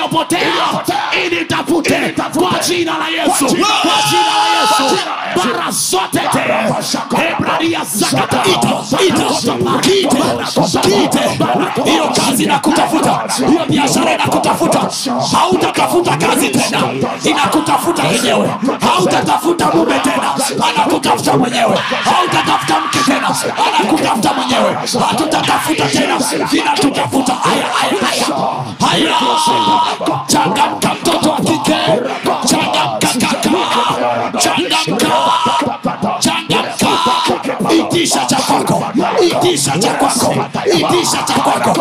iliyopotea initafute kwa jina la yesu kwa jina la yesu barasotete ebradia zakata kite kite hiyo kazi inakutafuta hiyo biashara inakutafuta hautatafuta kazi tena inakutafuta yenyewe hautatafuta mume tena anakutafuta mwenyewe hautatafuta mke tena anakutafuta mwenyewe hatutatafuta tena inatutafuta haya haya haya haya changamka mtoto wa kike changamka kaka changamka changamka itisha cha kwako itisha cha kwako itisha cha kwako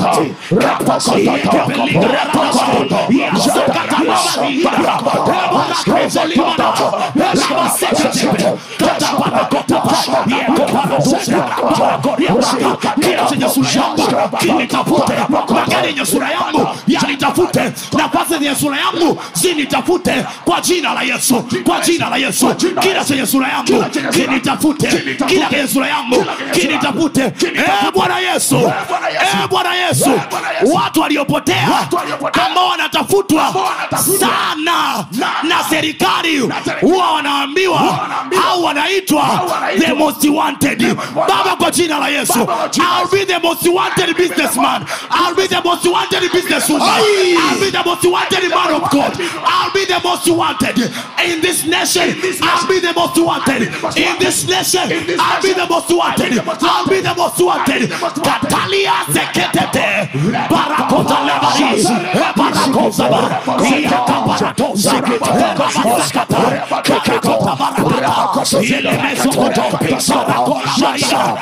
kila chenye sura yangu kinitafute magari yenye sura yangu yanitafute nafasi zenye sura yangu zinitafute kwa jina la yesu kwa jina la yesu kila chenye sura yangu kinitafute kila chenye sura yangu kinitafute Eh, bwana yesu Eh, bwana yesu watu waliopotea ambao wanatafutwa sana na serikali huwa wanaambiwa au wanaitwa the most wanted baba kwa jina la yesu I'll be the most wanted businessman I'll be the most wanted businesswoman I'll be the most wanted man of God I'll be the most wanted in this nation I'll be the most wanted in this nation I'll be the most wanted I'll be the most wanted Katalia seketete barakota lebari barakosa ba yakabaratosa barakata kakakota barakata yelemeso koto barakola maisha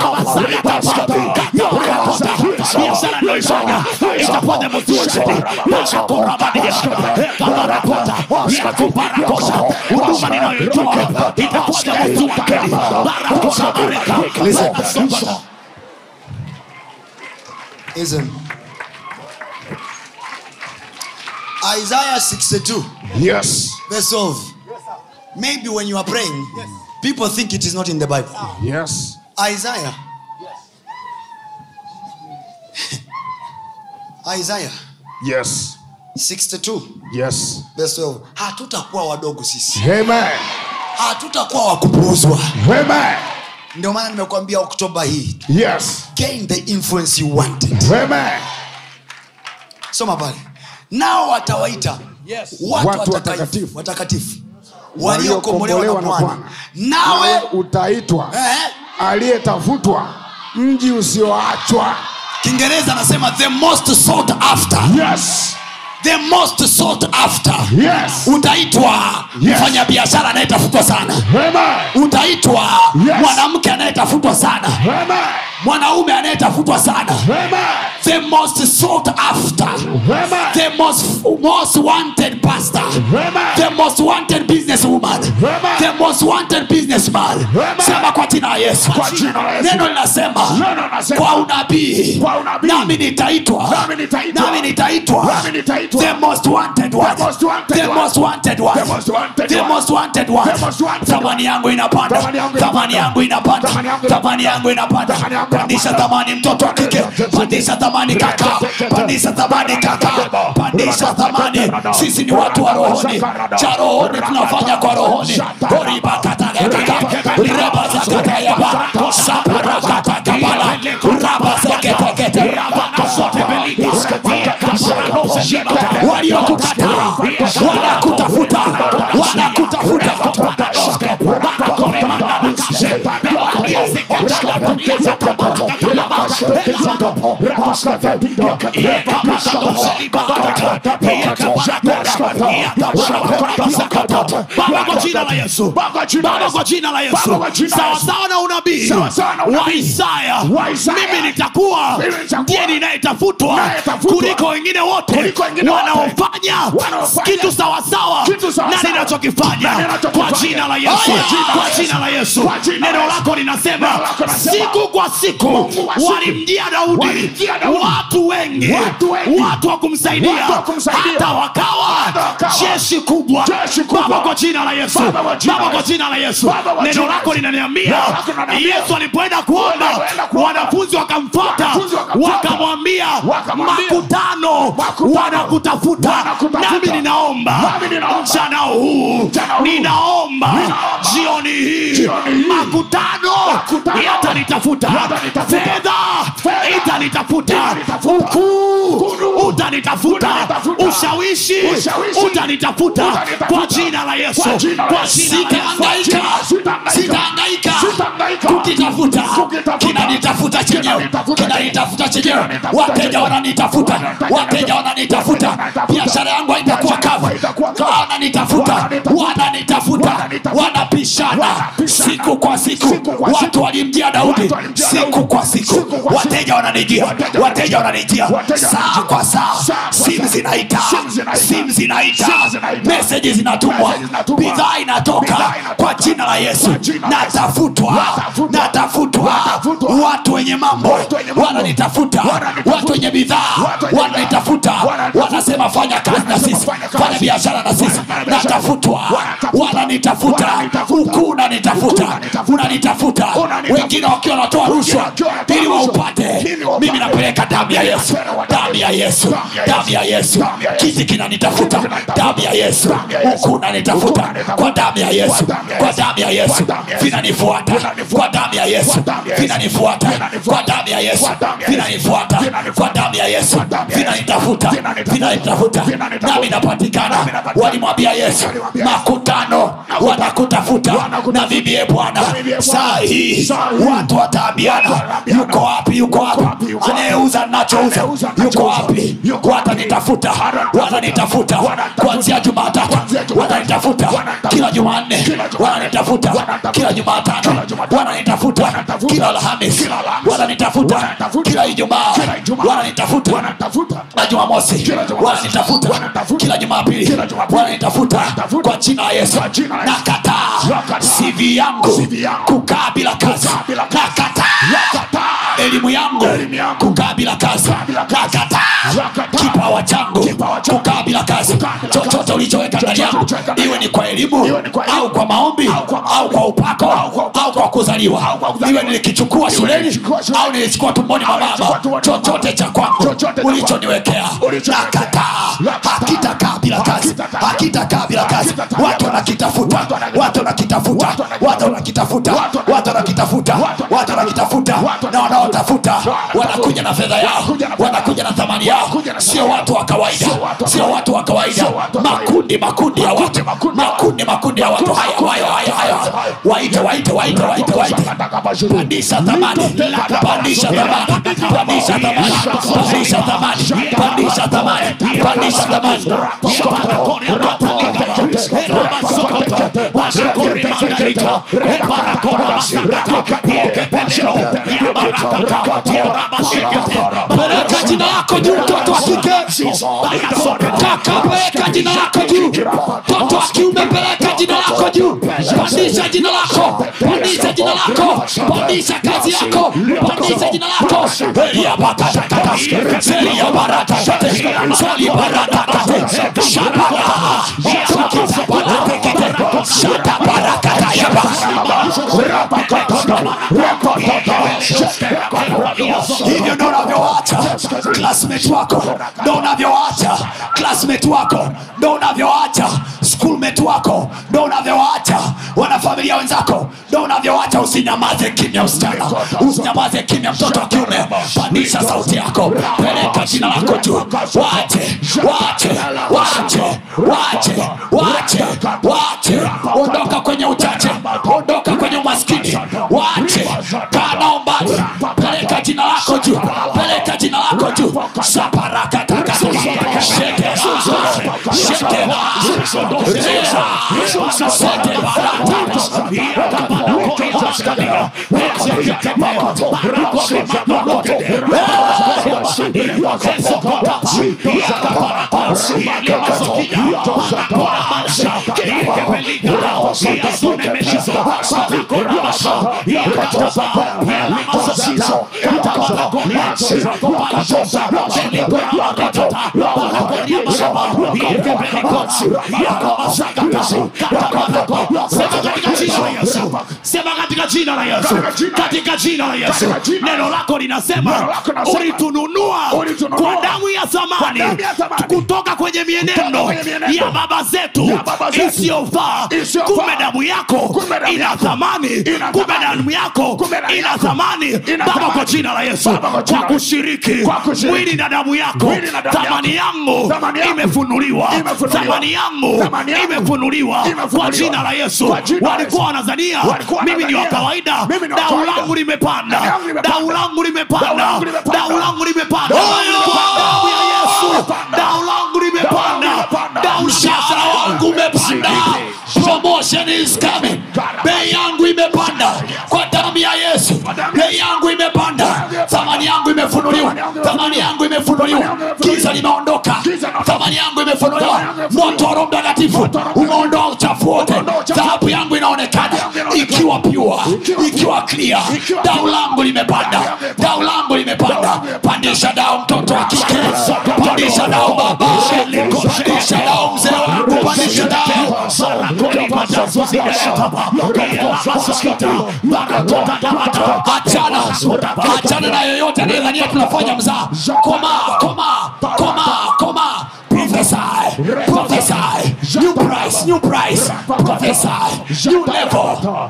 biashara naifanya itakuwa the most wanted barakora badia kabarakota yakubarakosa huduma ninayoitoa itakuwa the most wanted barakota bareka Listen. Listen. Isaiah 62, yes verse 12. Maybe when you are praying, people think it is not in the Bible. yes Isaiah. Isaiah yes 62, yes verse 12. Hatutakuwa wadogo sisi, amen hatutakuwa wakupuuzwa. amen Ndio maana nimekuambia Oktoba hii, yes gain the influence you wanted. amen soma pale nao watawaita watu, Watu watakatifu, watakatifu. watakatifu waliokombolewa na bwana nawe nawe utaitwa eh, aliyetafutwa mji usioachwa kiingereza anasema the most sought after yes the most sought after yes utaitwa Yes. mfanyabiashara anayetafutwa sana amen utaitwa Yes. mwanamke anayetafutwa sana amen mwanaume anayetafutwa sana amen the most sought after amen the most, most wanted pastor Amen. the most wanted business woman Amen. the most wanted businessman Amen. sema kwa jina la yesu Kwa jina la Yesu. neno linasema Neno linasema. kwa unabii Kwa unabii. nami nitaitwa Nami nitaitwa. nami nitaitwa Nami nitaitwa. the most wanted one The most wanted the one. most wanted one The most wanted the one. most wanted one The most wanted thamani yangu inapanda Thamani yangu thamani inapanda. yangu inapanda Thamani yangu thamani yangu inapanda Thamani yangu pandisha inapanda. thamani mtoto wa kike pandisha thamani kaka pandisha thamani kaka pandisha thamani sisi ni watu wa rohoni cha rohoni tunafanya kwa rohoni oribakatakataka rabazakatayaba saparakatagabala rabazeketekete waliokukataa wanakutafuta wanakutafuta Baba kwa jina la Yesu. Baba kwa jina la Yesu. Sawasawa na unabii wa Isaya. Mimi nitakuwa ndiye ninayetafutwa kuliko wengine wote wanaofanya kitu sawasawa na ninachokifanya kwa jina la Yesu. Kwa jina la Yesu. Neno lako linasema siku kwa siku walimjia daudi Walimjia Daudi. watu wengi Watu wengi. watu wa kumsaidia Watu wa kumsaidia. hata wakawa Hata wakawa. jeshi kubwa Jeshi kubwa. baba kwa jina la yesu Baba kwa jina baba la kwa Yesu. jina la yesu Baba kwa neno jina la lako Yesu. linaniambia Neno lako linaniambia. yesu alipoenda kuomba Alipoenda kuomba. wanafunzi wakamfuata Wanafunzi wakamfuata. wakamwambia Wakamwambia. makutano Makutano. wanakutafuta Wanakutafuta. nami ninaomba Nami ninaomba. mchana huu Mchana huu. ninaomba Ninaomba. jioni hii Jioni hii. makutano Makutano. yatanitafuta Yatanitafuta. fedha Fedha. itanitafuta Itanitafuta. ukuu Ukuu. utanitafuta Utanitafuta. ushawishi Ushawishi. utanitafuta Utanitafuta. kwa jina la yesu Kwa jina la kwa Yesu. jina la yesu Sitahangaika. sitahangaika Sitahangaika. kukitafuta Kukitafuta. kinanitafuta chenyewe Kinanitafuta. kinanitafuta chenyewe Kinanitafuta wateja chenyewe. wananitafuta Wateja wateja wananitafuta wananitafuta. biashara yangu haitakuwa Biashara yangu kavu haitakuwa kavu. wananitafuta Wananitafuta. wananitafuta Wananitafuta. wanapishana Wanapishana. siku kwa siku Siku kwa watu siku. walimjia daudi Watu walimjia siku Daudi. kwa siku Siku kwa wateja wananijia Wateja wateja wananijia Wateja saa wananijia. kwa saa Saa kwa simu saa. zinaita Simu zinaita. simu zinaita Simu zinaita. meseji zinatumwa Meseji zinatumwa. bidhaa inatoka Bidhaa inatoka. kwa jina la yesu Kwa jina la Yesu. natafutwa Natafutwa. natafutwa Natafutwa. watu wenye mambo Watu wenye mambo. wananitafuta Wananitafuta. watu wenye bidhaa Watu wenye wananitafuta bidhaa. Wananitafuta. wanasema fanya kazi na Wanasema sisi fanya kazi. fanya biashara na sisi Fanya biashara. natafutwa Wanatafuta. wananitafuta Wananitafuta. ukuu unanitafuta Ukuu unanitafuta. unanitafuta Unanitafuta. wengine wakiwa wanatoa rushwa wakiwa wanatoa ili rushwa. waupate Ili waupate. mimi napeleka damu ya yesu damu ya yesu damu ya yesu Damu ya Yesu. kiti kinanitafuta Kiti kinanitafuta. damu ya yesu Damu ya Yesu. ukuu unanitafuta Ukuu unanitafuta. kwa damu ya yesu Kwa damu ya kwa Yesu. damu ya yesu Kwa damu ya Yesu. vinanifuata Vinanifuata. kwa damu ya yesu Kwa damu ya Yesu. vinanifuata Vinanifuata. kwa damu ya yesu Kwa damu ya Yesu. vinanifuata Vinanifuata. kwa damu ya yesu Kwa damu ya Yesu. vinanitafuta Vinanitafuta. vinanitafuta Vinanitafuta. nami napatikana Nami napatikana. walimwambia yesu Walimwambia Yesu. makutano wanakutafuta Wanakutafuta. na mimi ye bwana Na mimi ye Bwana. saa hii Saa hii. watu wataambiana Watu wataambiana. yuko wapi yuko wapi wapi, yuko wapi? anayeuza nachouza Anayeuza yuko nachouza. wapi Yuko wapi? watanitafuta Wanatafuta. watanitafuta Wanatafuta. kuanzia jumatatu Kuanzia Jumatatu. watanitafuta Wanatafuta. kila jumanne Kila Jumanne. wananitafuta Wanatafuta. kila jumatano Kila Jumatano. wananitafuta Wanatafuta. kila alhamis Kila Alhamisi. wananitafuta Wanatafuta. kila ijumaa Kila Ijumaa. wananitafuta Wanatafuta. na jumamosi Kila Jumamosi. wananitafuta Wanatafuta. kila jumapili Kila Jumapili. wananitafuta Wanatafuta. kwa jina la yesu Kwa jina la Yesu. nakataa Nakataa. cv yangu CV yangu. kukaa bila kazi Kukaa bila kazi. nakataa Nakataa. elimu yangu Elimu yangu. kukaa bila kazi bila kazi. nakataa Nakataa. kipawa changu Kipawa changu. kukaa bila kazi Kukaa bila kazi. chochote ulichoweka ndani Chochote yangu ulichoweka ndani iwe ni kwa elimu Iwe ni kwa elimu. au kwa maombi Au kwa maombi. au kwa upako Au kwa upako. au kwa kuzaliwa Au kwa kuzaliwa. iwe nilikichukua Iwe shuleni nilichukua shuleni. au nilichukua tumboni mwa Au nilichukua mama tumboni mwa mama. chochote cha kwangu Chochote cha ulichoniwekea Ulichoniwekea. nakataa Nakataa. hakitakaa bila kazi Hakitakaa. hakitakaa bila kazi Hakitakaa bila watu kazi. wanakitafuta Watu wanakitafuta. watu wanakitafuta Watu wanakitafuta. watu wanakitafuta Watu watu wanakitafuta Watu watu wanakitafuta Watu na wanaotafuta wanatafuta. wanakuja na fedha yao Wanakuja na fedha wanakuja na thamani yao Wanakuja na sio thamani watu wa kawaida Sio watu wa sio kawaida. watu wa kawaida Sio watu wa kawaida. makundi makundi ya watu Makundi, makundi ya watu. makundi makundi ya watu haya haya haya haya waite waite waite waite waite pandisha thamani pandisha thamani pandisha thamani pandisha thamani pandisha thamani pandisha thamani peleka jina lako juu mtoto wa kike kaka peleka jina lako juu mtoto wa kiume peleka jina lako juu pandisha jina lako pandisha jina lako pandisha kazi yako pandisha jina lako Elia bakatakata Selia baratakate Soli baratakate Shabara Sokisa baratakate Shata barakata yaba hivyo ndo unavyoacha classmate wako ndo unavyoacha classmate wako ndo unavyoacha schoolmate wako ndo unavyoacha wanafamilia wenzako ndo unavyoacha usinyamaze kimya usichana usinyamaze kimya mtoto wa kiume pandisha sauti yako peleka jina lako juu wache wache wache wache wache wache ondoka kwenye uchache ondoka kwenye umaskini wache kana umbali peleka jina lako juu peleka jina lako juu saparakataka shekera shekera sema katika jina la yesu katika jina la yesu Katika jina la neno Yesu. lako linasema Neno lako linasema, ulitununua ulitununua kwa damu ya thamani damu ya thamani, kutoka kwenye mienendo kwenye mienendo ya baba zetu ya baba zetu, isiyofaa isiyofaa. kumbe damu yako Kumbe damu ina yako thamani ina kumbe thamani. damu yako Kumbe damu ina yako thamani ina baba thamani. kwa jina la yesu Baba, kwa jina kwa la- kushiriki kwa kushiriki. mwili na damu yako Mwili na damu thamani yako. yangu Thamani yangu. imefunuliwa Imefunuliwa. thamani yangu Thamani yangu. imefunuliwa kwa Imefunuliwa. jina la yesu Kwa jina la walikuwa Yesu. wanazania Walikuwa mimi ni wa wanadhania. kawaida Mimi ni wa dau kawaida. langu limepanda Dau langu limepanda. dau langu Dau limepanda langu limepanda. dau langu limepanda Dau langu limepanda. damu ya yesu Limepanda. dau langu limepanda limepanda. dau Mshahara wangu umepanda promotion is coming bei yangu imepanda kwa damu ya yesu bei yangu imepanda thamani yangu imefunuliwa thamani yangu imefunuliwa giza limeondoka thamani yangu imefunuliwa moto wa roho mtakatifu umeondoa uchafu wote dhahabu yangu inaonekana ikiwa pure ikiwa clear dau langu limepanda dau langu limepanda pandisha dau mtoto wa kike pandisha dau baba pandisha dau mzee wangu pandisha dau achana achana na yoyote anayedhania tunafanya mzaa koma koma koma koma prophesy prophesy new price new price prophesy new level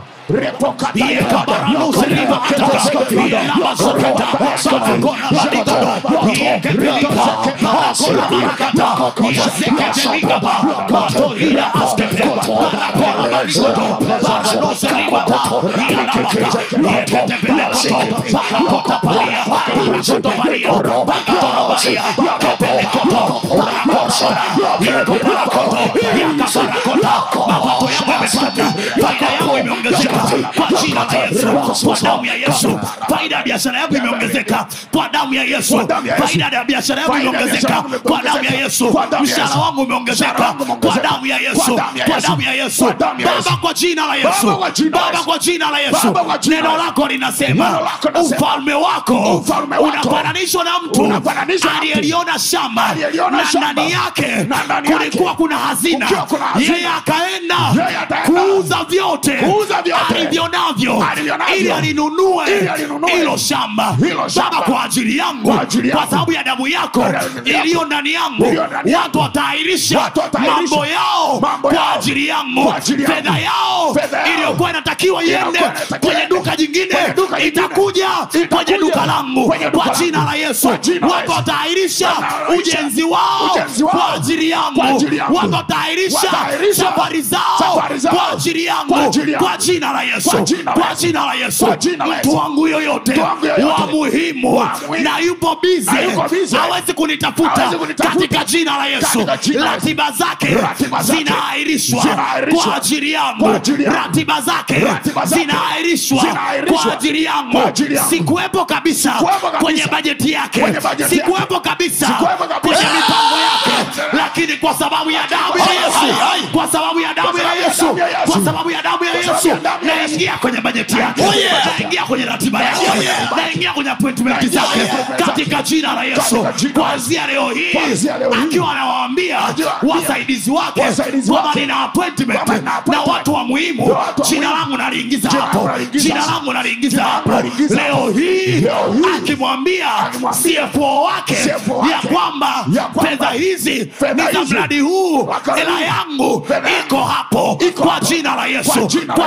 faida yangu imeongezeka kwa jina la yesu kwa damu ya yesu faida ya biashara yangu imeongezeka kwa damu ya yesu faida ya biashara yangu imeongezeka kwa damu ya yesu mshahara wangu umeongezeka kwa damu ya yesu kwa damu ya yesu baba kwa jina la yesu Baba, kwa jina la baba Yesu. kwa jina la yesu Baba, kwa jina la neno Yesu. lako linasema Neno lako linasema, ufalme wako ufalme wako unafananishwa na mtu unafananishwa na mtu aliyeliona shamba aliyeliona na shamba, ndani yake na ndani yake kulikuwa kuna hazina kukiwa kuna hazina. yeye akaenda Yeye akaenda kuuza vyote kuuza vyote alivyo navyo alivyo navyo, ili alinunue ili alinunue hilo shamba hilo shamba. baba kwa ajili yangu Kwa ajili yangu. kwa sababu ya damu yako Kwa damu yako. iliyo ndani yangu Iliyo ndani yangu. watu wataahirisha Watu wataahirisha mambo yao mambo kwa yao. ajili yangu Kwa ajili yangu. fedha yao Fedha yao. iliyokuwa inatakiwa iende Iliyokuwa inatakiwa kwenye iende. duka jingine Kwenye duka jingine. itakuja kwenye Itakuja duka langu kwenye duka kwa langu. jina la yesu Kwa jina la watu Yesu. wataahirisha Wataahirisha ujenzi wao ujenzi wao. kwa ajili yangu Kwa ajili yangu. watu wataahirisha Wataahirisha safari zao safari zao. kwa ajili Kwa yangu ajili yangu. kwa jina la yesu Kwa jina la kwa Yesu. jina la yesu Kwa jina la mtu Yesu. wangu yoyote Mtu wangu yoyote. wa muhimu Wa muhimu. na yupo bize Na yuko busy. hawezi kunitafuta Hawezi kunitafuta. katika jina la yesu Katika jina la Yesu. ratiba zake Ratiba zake zinaahirishwa zinaahirishwa. kwa ajili yangu Kwa ajili yangu. ratiba zake Ratiba zake zinaahirishwa zinaahirishwa. kwa ajili yangu Kwa ajili yangu. sikuwepo kabisa Sikuwepo kabisa. kwenye bajeti yake Kwenye bajeti yake. sikuwepo kabisa Sikuwepo kabisa. kwenye mipango yake lakini kwa sababu ya damu ya Ai, ai, yesu ai. kwa sababu ya damu ya sababu ya yesu damu ya Yesu. kwa sababu ya damu ya Kwa sababu yesu ya damu ya Yesu. naingia kwenye bajeti yake Oh, yeah. naingia kwenye ratiba yake Oh, yeah. naingia kwenye appointment Naingia zake kwenye appointment katika jina la yesu Katika jina la kuanzia leo hii Kuanzia leo hii. akiwa anawaambia Akiwaambia wasaidizi wake wasaidizi kwamba wake nina appointment kwamba nina na appointment watu wa muhimu na watu wa jina muhimu. langu naliingiza Jina hapo langu naliingiza jina hapo. langu naliingiza Jina langu hapo naliingiza leo hapo. hii Leo hii. akimwambia Akimwambia CFO wake CFO wake ya kwamba ya kwamba fedha hizi fedha ni za hizi mradi huu Waka- hela yangu Fedha yangu iko hapo iko kwa hapo. jina la yesu Kwa jina la kwa Yesu. jina la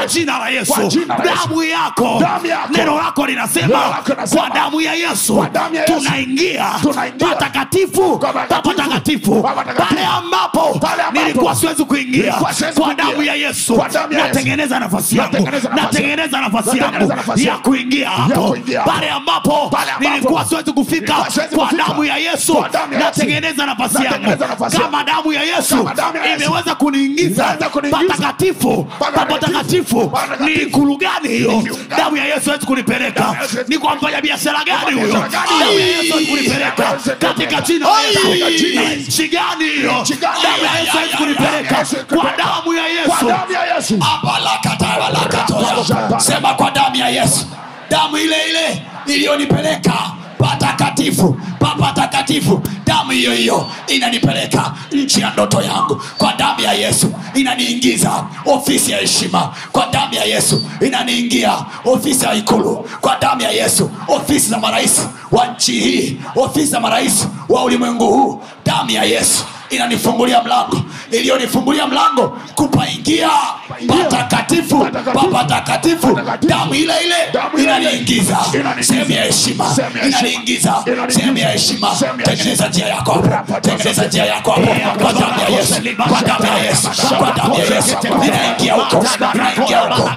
la yesu Kwa jina la Yesu. damu yako Damu yako. neno lako linasema Neno lako linasema. kwa damu ya yesu Kwa damu ya Yesu. tunaingia Tunaingia. patakatifu Kwa patakatifu. patakatifu Kwa patakatifu. pale ambapo Pale ambapo. nilikuwa siwezi kuingia Nilikuwa siwezi kwa kuingia. damu ya yesu Kwa damu ya Yesu. natengeneza nafasi yangu Natengeneza nafasi natengeneza nafasi yangu Natengeneza nafasi ya yangu. kuingia hapo kuingia hapo. pale ambapo Pale ambapo. nilikuwa siwezi kufika Nilikuwa siwezi kwa kufika. damu ya yesu Kwa damu ya Yesu. natengeneza nafasi yangu Natengeneza nafasi kama yangu. damu ya yesu Kama damu ya Yesu. imeweza kuniingiza Imeweza kuniingiza. patakatifu Patakatifu. patakatifu Patakatifu. ni ikulu gani hiyo Ni ikulu gani? damu ya yesu hawezi kunipeleka Damu ya Yesu hawezi- ni kwa mfanya biashara gani huyo biashara gani? damu ya yesu hawezi kunipeleka Damu ya Yesu hawezi katika kunipeleka. jina la Yesu Katika jina la Yesu. nchi gani hiyo Nchi gani? damu ya yesu hawezi kunipeleka Yesu hawezi kwa kunipeleka. damu ya Kwa yesu damu ya Yesu. Abalakatabalakatoya. sema kwa damu ya yesu damu ile ile iliyonipeleka patakatifu papatakatifu damu hiyo hiyo inanipeleka nchi ya ndoto yangu kwa damu ya yesu inaniingiza ofisi ya heshima kwa damu ya yesu inaniingia ofisi ya ikulu kwa damu ya yesu ofisi za marais wa nchi hii ofisi za marais wa ulimwengu huu damu ya yesu inanifungulia mlango iliyonifungulia mlango kupaingia patakatifu papatakatifu damu ile ile Damu ile ile. inaniingiza Inaniingiza. sehemu ya heshima Sehemu ya heshima. inaniingiza Inaniingiza. sehemu ya heshima Sehemu ya tengeneza njia yako hapo tengeneza njia yako hapo kwa damu ya yesu kwa damu ya yesu kwa damu ya yesu inaingia huko inaingia huko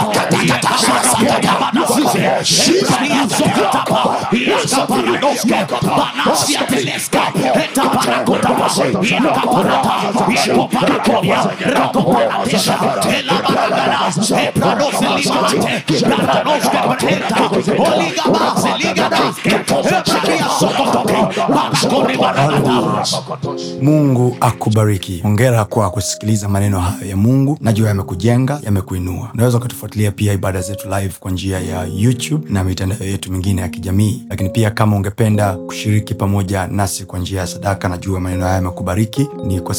mungu akubariki hongera kwa kusikiliza maneno hayo ya mungu najua yamekujenga yamekuinua unaweza ukatufuatilia pia ibada zetu live kwa njia ya youtube na mitandao yetu mingine ya kijamii lakini pia kama ungependa kushiriki pamoja nasi kwa njia ya sadaka najua maneno haya yamekubariki ni kwa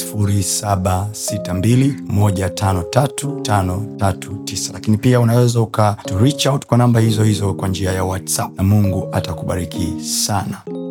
762153539 lakini pia unaweza uka to reach out kwa namba hizo hizo kwa njia ya whatsapp na mungu atakubariki sana